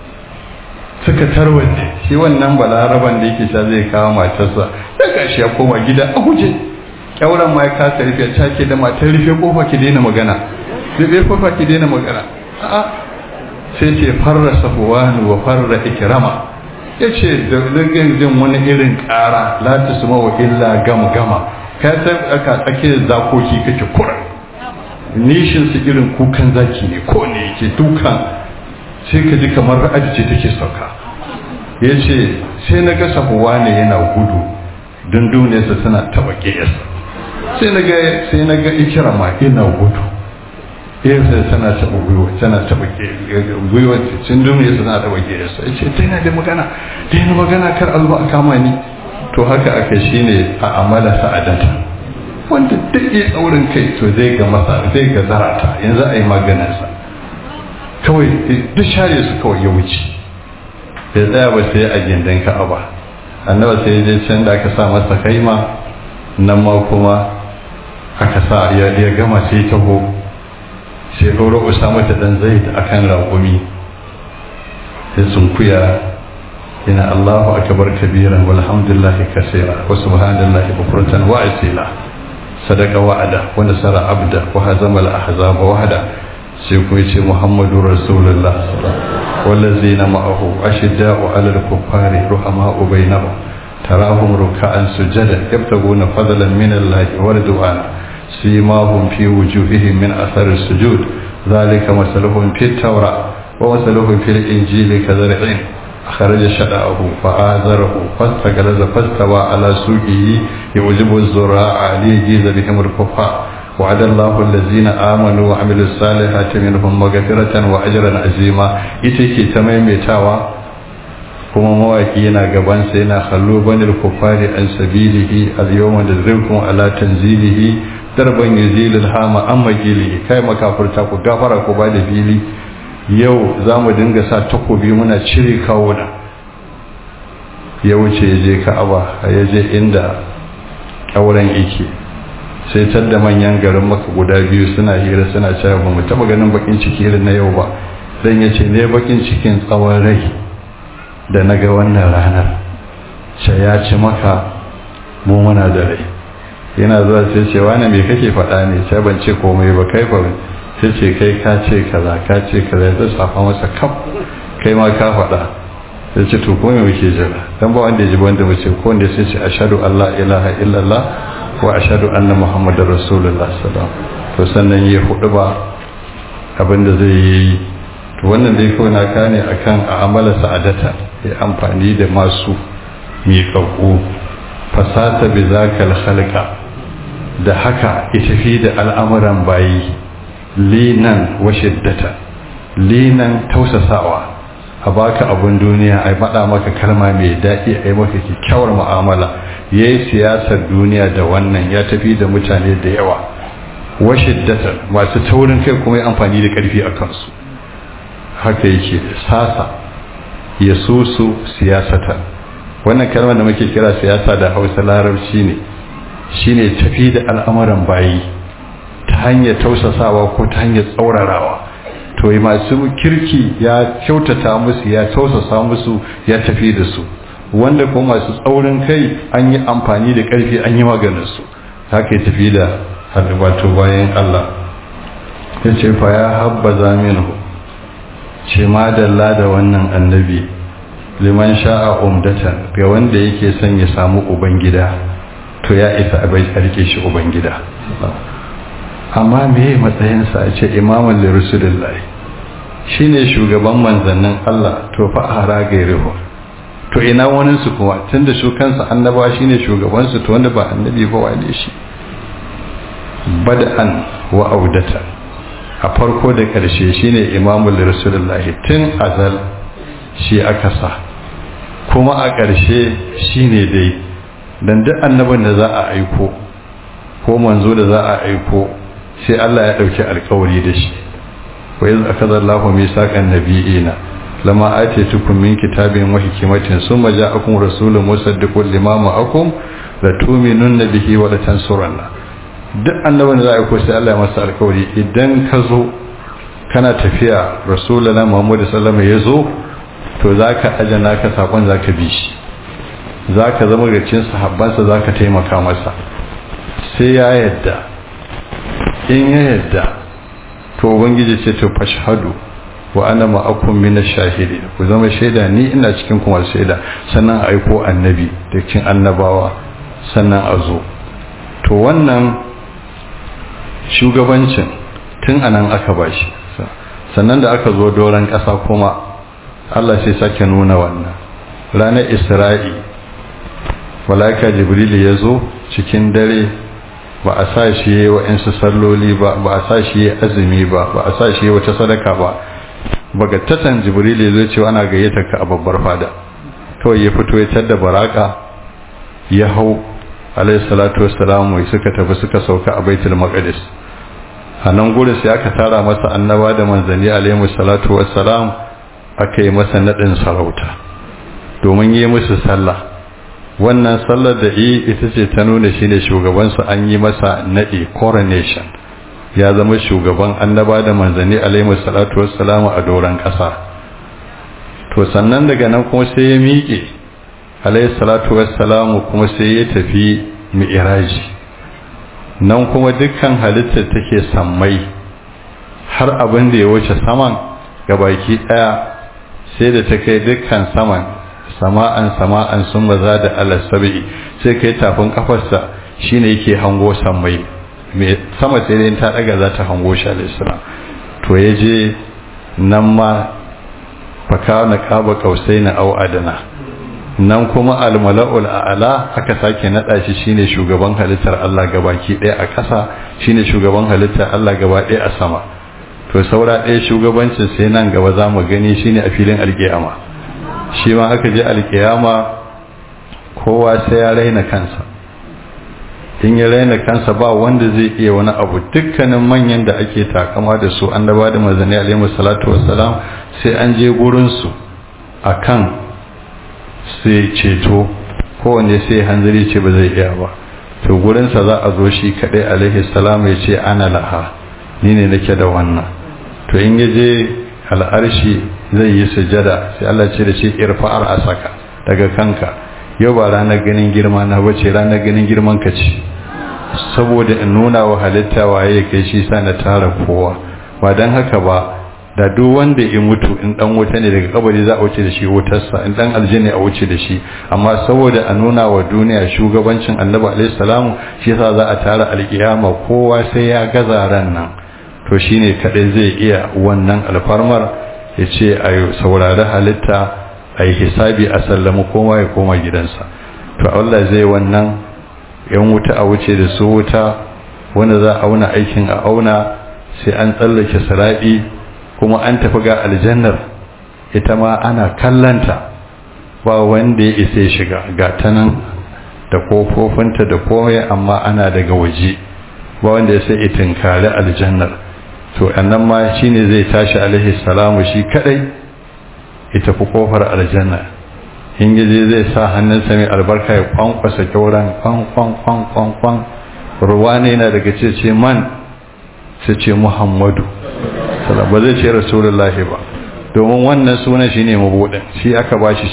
suka tarwace shi wannan balaraban da yake sha zai kawo matarsa da kashi ya koma gida a guje kyauran ma ya kasa rufe ta ke da matar rufe kofa ki daina magana rufe kofa ki daina magana a'a sai ce farra safuwanu wa farra ikirama ya ce da rigin jin wani irin ƙara lati su mawa illa gama gama ka san aka tsake zakoki kake kura nishin su irin kukan zaki ne ko ne yake dukan sai ka ji kamar ra'aji ce take sauka ya ce sai na ga safuwanu yana gudu don duniyarsa tana taɓa ƙiyarsa sai na ga sai na ga ikirama yana gudu yasa tana taɓa gwiwa tana taɓa gwiwa sun duniya suna taɓa giyarsa ya ce daina da magana daina magana kar alba a kama ni to haka aka shi ne a amala sa'adata wanda duk ya tsaurin kai to zai ga masa zai ga zarata yanzu a yi maganinsa kawai duk share su kawai ya wuce bai tsaya ba sai a gindin ka'aba annaba sai je can da aka sa masa kaima nan ma kuma aka sa ya gama sai taho sai ɗaura usama ta ɗan zai a kan raƙumi sai sunkuya ina allahu akbar kabiran walhamdulillahi kasira wa subhanallahi bukratan wa asila sadaka wa'ada wa nasara abda wa hazama al-ahzab wahda sai kuma yace muhammadu rasulullah wallazina ma'ahu ashidda'u 'ala al-kuffari ruhama'u bainahum tarahum ruk'an sujada yabtaguna fadlan min allahi wa ridwana سيماهم في وجوههم من أثر السجود ذلك مثلهم في التوراة ومثلهم في الإنجيل كزرع أخرج شدعه فآزره فاستغلظ فاستوى على سوقه يعجب الزراع ليجيز بهم الكفار وعد الله الذين آمنوا وعملوا الصالحات منهم مغفرة وأجرا عظيما إتيكي تميمتاوا kuma mawaki yana gabansa yana kallo banil kufari an sabilihi al-yawma nadrikum ala tanzilihi darban yazilul hama an magili kai makafurta ku gafara ku ba da fili yau za mu dinga sa takobi muna cire kawuna ya wuce ya je ka'aba ya je inda ƙauren ike sai tar da manyan garin maka guda biyu suna hira suna cewa ba mu taɓa ganin bakin ciki irin na yau ba dan ya ce ne bakin cikin tsawon rai da na ga wannan ranar sai ya ci maka mu muna da rai yana zuwa sai ce wani me kake faɗa ne sai ban ce komai ba kai fa sai ce kai ka ce kaza ka ce kaza ya safa masa kaf kai ma ka faɗa sai ce to ko me muke jira dan ba wanda ya ji wanda mu ce ko wanda sai ce ashhadu an la ilaha illallah wa ashhadu anna muhammadar rasulullah sallallahu to sannan ya hudu ba abinda zai yi to wannan dai kawai na kane akan a amala sa'adata ya amfani da masu miƙaƙƙu fasata bi zakal khalqa da haka ya tafi da al'amuran bayi linan wa shiddata linan tausasawa a baka abun duniya a faɗa maka kalma mai daɗi a yi maka kyakkyawar mu'amala ya yi siyasar duniya da wannan ya tafi da mutane da yawa wa shiddata masu taurin kai kuma yi amfani da ƙarfi a kansu haka yake sasa ya susu siyasata wannan kalmar da muke kira siyasa da hausa larabci ne shine tafi da al'amuran bayi ta hanyar tausasawa ko ta hanyar tsaurarawa to masu kirki ya kyautata musu ya tausasa musu ya tafi da su wanda kuma masu tsaurin kai an yi amfani da ƙarfi an yi maganinsu haka ya tafi da wato bayan Allah ya ce fa ya habba zaminu ce ma dalla da wannan annabi liman sha'a umdatan ga wanda yake son ya samu ubangida to ya isa a bai rike shi ubangida amma me matsayinsa a ce imamun lirusulullahi shine shugaban manzannin Allah to fa ara gairihu to ina wani su kuma tunda su kansa annaba shine shugaban su to wanda ba annabi ba wane shi bada'an wa audata a farko da karshe shine imamul rasulullahi tun azal shi aka sa kuma a karshe shine dai dan duk annabin da za a aiko ko manzo da za a aiko sai Allah ya dauki alkawari da shi wa iz akada Allahu misaqan nabiyina lama atitukum min kitabin wa hikmatin summa ja'akum rasulun musaddiqun lima ma'akum la tu'minunna bihi wa la tansurunna duk annabin da za a ko sai Allah ya masa alkawari idan ka zo kana tafiya rasulullah Muhammad sallallahu alaihi wasallam ya zo to zaka ajana ka sakon zaka bi shi zaka zama ga cikin sahabbansa zaka taimaka masa sai ya yadda in ya yadda to ubangiji ce to fashhadu wa ana ma'akum min ash-shahidin ku zama shaida ni ina cikin kuma shaida sannan aiko annabi da cikin annabawa sannan a zo to wannan shugabancin tun anan aka bashi sannan da aka zo doron ƙasa kuma Allah sai sake nuna wannan ranar Isra'i malaika Jibril ya zo cikin dare ba a sa shi yi wa'insu salloli ba ba a sa shi yi azumi ba ba a sa shi yi wata sadaka ba bagattatan jibril ya zo cewa ana gayyata ka a babbar fada kawai ya fito ya tadda baraka ya hau alayhi salatu wassalam wai suka tafi suka sauka a baitul maqdis a nan gurin sai aka tara masa annaba da manzanni alayhi salatu wassalam aka yi masa nadin sarauta domin yi musu sallah wannan sallar da yi ita ce ta nuna shi ne shugabansu an yi masa naɗi coronation ya zama shugaban annaba da manzanni alaihi salatu wassalamu a doron ƙasa to sannan daga nan kuma sai ya miƙe alaihi salatu wassalamu kuma sai ya tafi mi'iraji nan kuma dukkan halittar take sammai har abin da ya wuce saman gabaki ɗaya sai da ta kai dukkan saman sama'an sama'an sun maza da alasabi sai kai tafin kafarsa shine yake hango sammai mai sama sai dai ta daga za ta hango shi alisra to ya je nan ma faka na kaba kausai na au adana nan kuma almala'ul a'ala aka sake nada shi shine shugaban halittar Allah gabaki ɗaya a ƙasa shine shugaban halittar Allah gaba ɗaya a sama to saura ɗaya shugabancin sai nan gaba za mu gani shine a filin alƙiyama shi ma aka je alkiyama kowa sai ya raina kansa in ya raina kansa ba wanda zai iya wani abu dukkanin manyan da ake takama da su an da ba da mazani alaihi salatu wassalam sai an je gurinsu a kan sai ceto kowanne sai hanzari ce ba zai iya ba to gurinsa za a zo shi kaɗai alaihi salam ya ce ana laha ni ne nake da wannan to in ya je al'arshi zai yi sujada sai Allah ce da shi irfa'ar asaka daga kanka yau ba ranar ganin girma na bace ranar ganin girman ka ce saboda in nuna wa halitta waye kai shi sa na tara kowa ba dan haka ba da duk wanda ya mutu in dan wuta ne daga kabari za a wuce da shi wutarsa in dan aljanna a wuce da shi amma saboda a nuna wa duniya shugabancin annabi alaihi salamu shi yasa za a tara alkiyama kowa sai ya gaza ran nan to shine kadai zai iya wannan alfarmar ya ce a saurari halitta a yi hisabi a sallama koma ya koma gidansa to Allah zai wannan yan wuta a wuce da su wuta wanda za a auna aikin a auna sai an tsallake sara'i kuma an tafi ga aljannar ita ma ana kallanta ba wanda ya isa shiga ga ta nan da kofofinta da komai amma ana daga waje ba wanda ya sai itinkari aljannar to annan ma shine zai tashi alaihi salamu shi kadai ita fi kofar aljanna in gaje zai sa hannunsa mai albarka ya kwankwasa kyauran kwan kwan kwan kwan kwan ruwa ne yana daga ce ce man sai ce muhammadu ba zai ce rasulullahi ba domin wannan sunan shi ne mabuɗin shi aka ba shi shi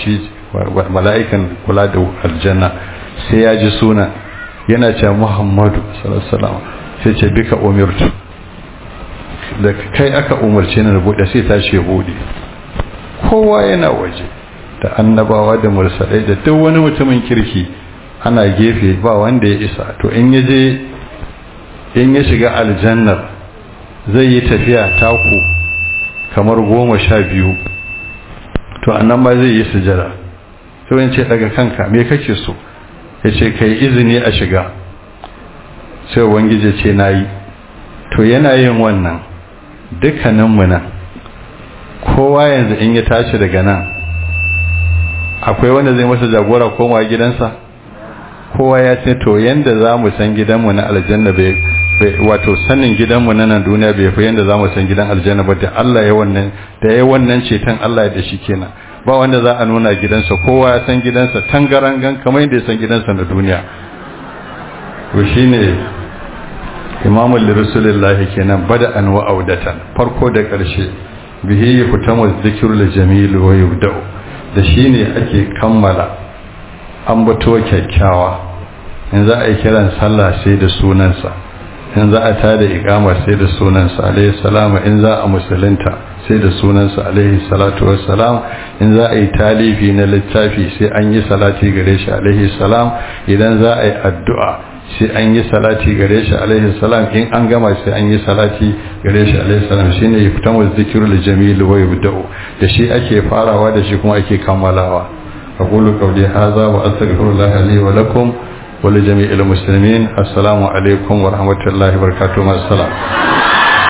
mala'ikan kula da aljanna sai ya ji suna yana ce muhammadu sallallahu sai ce bika umirtu da kai aka umarce ni rubuta sai ta ce bude kowa yana waje da annabawa da mursalai da duk wani mutumin kirki ana gefe ba wanda ya isa to in ya je in ya shiga aljannar zai yi tafiya taku kamar goma sha biyu to annan ma zai yi sujada to in ce daga kanka me kake so ya ce kai izini a shiga sai wangije ce na yi to yana yin wannan dukkaninmu nan kowa yanzu in ya tashi daga nan akwai wanda zai masa jagora koma gidansa kowa ya ce to yanda za mu san gidanmu na aljanna bai wato sanin gidanmu na nan duniya bai fi yanda za mu san gidan aljanna ba da Allah ya wannan da ya wannan ceton Allah ya da shi kenan ba wanda za a nuna gidansa kowa ya san gidansa tangarangan kamar yadda ya san gidansa na duniya to shine imamu lirasulillahi kenan bada an wa audatan farko da ƙarshe bihi yuftamu dhikrul jamil wa yubda'u da shine ake kammala ambato kyakkyawa in za a yi kiran sallah sai da sunansa in za a tada iqama sai da sunansa alaihi salama in za a musulunta sai da sunansa alaihi salatu wassalam in za a yi talifi na littafi sai an yi salati gare shi alaihi salam idan za a yi addu'a sai an yi salati gare shi alaihi salam in an gama sai an yi salati gare shi alaihi salam shine yaftamu zikrul jamil wa yubda'u da shi ake farawa da shi kuma ake kammalawa aqulu qawli hadha wa astaghfirullah li wa lakum wa li jami'il muslimin assalamu alaikum wa rahmatullahi wa barakatuh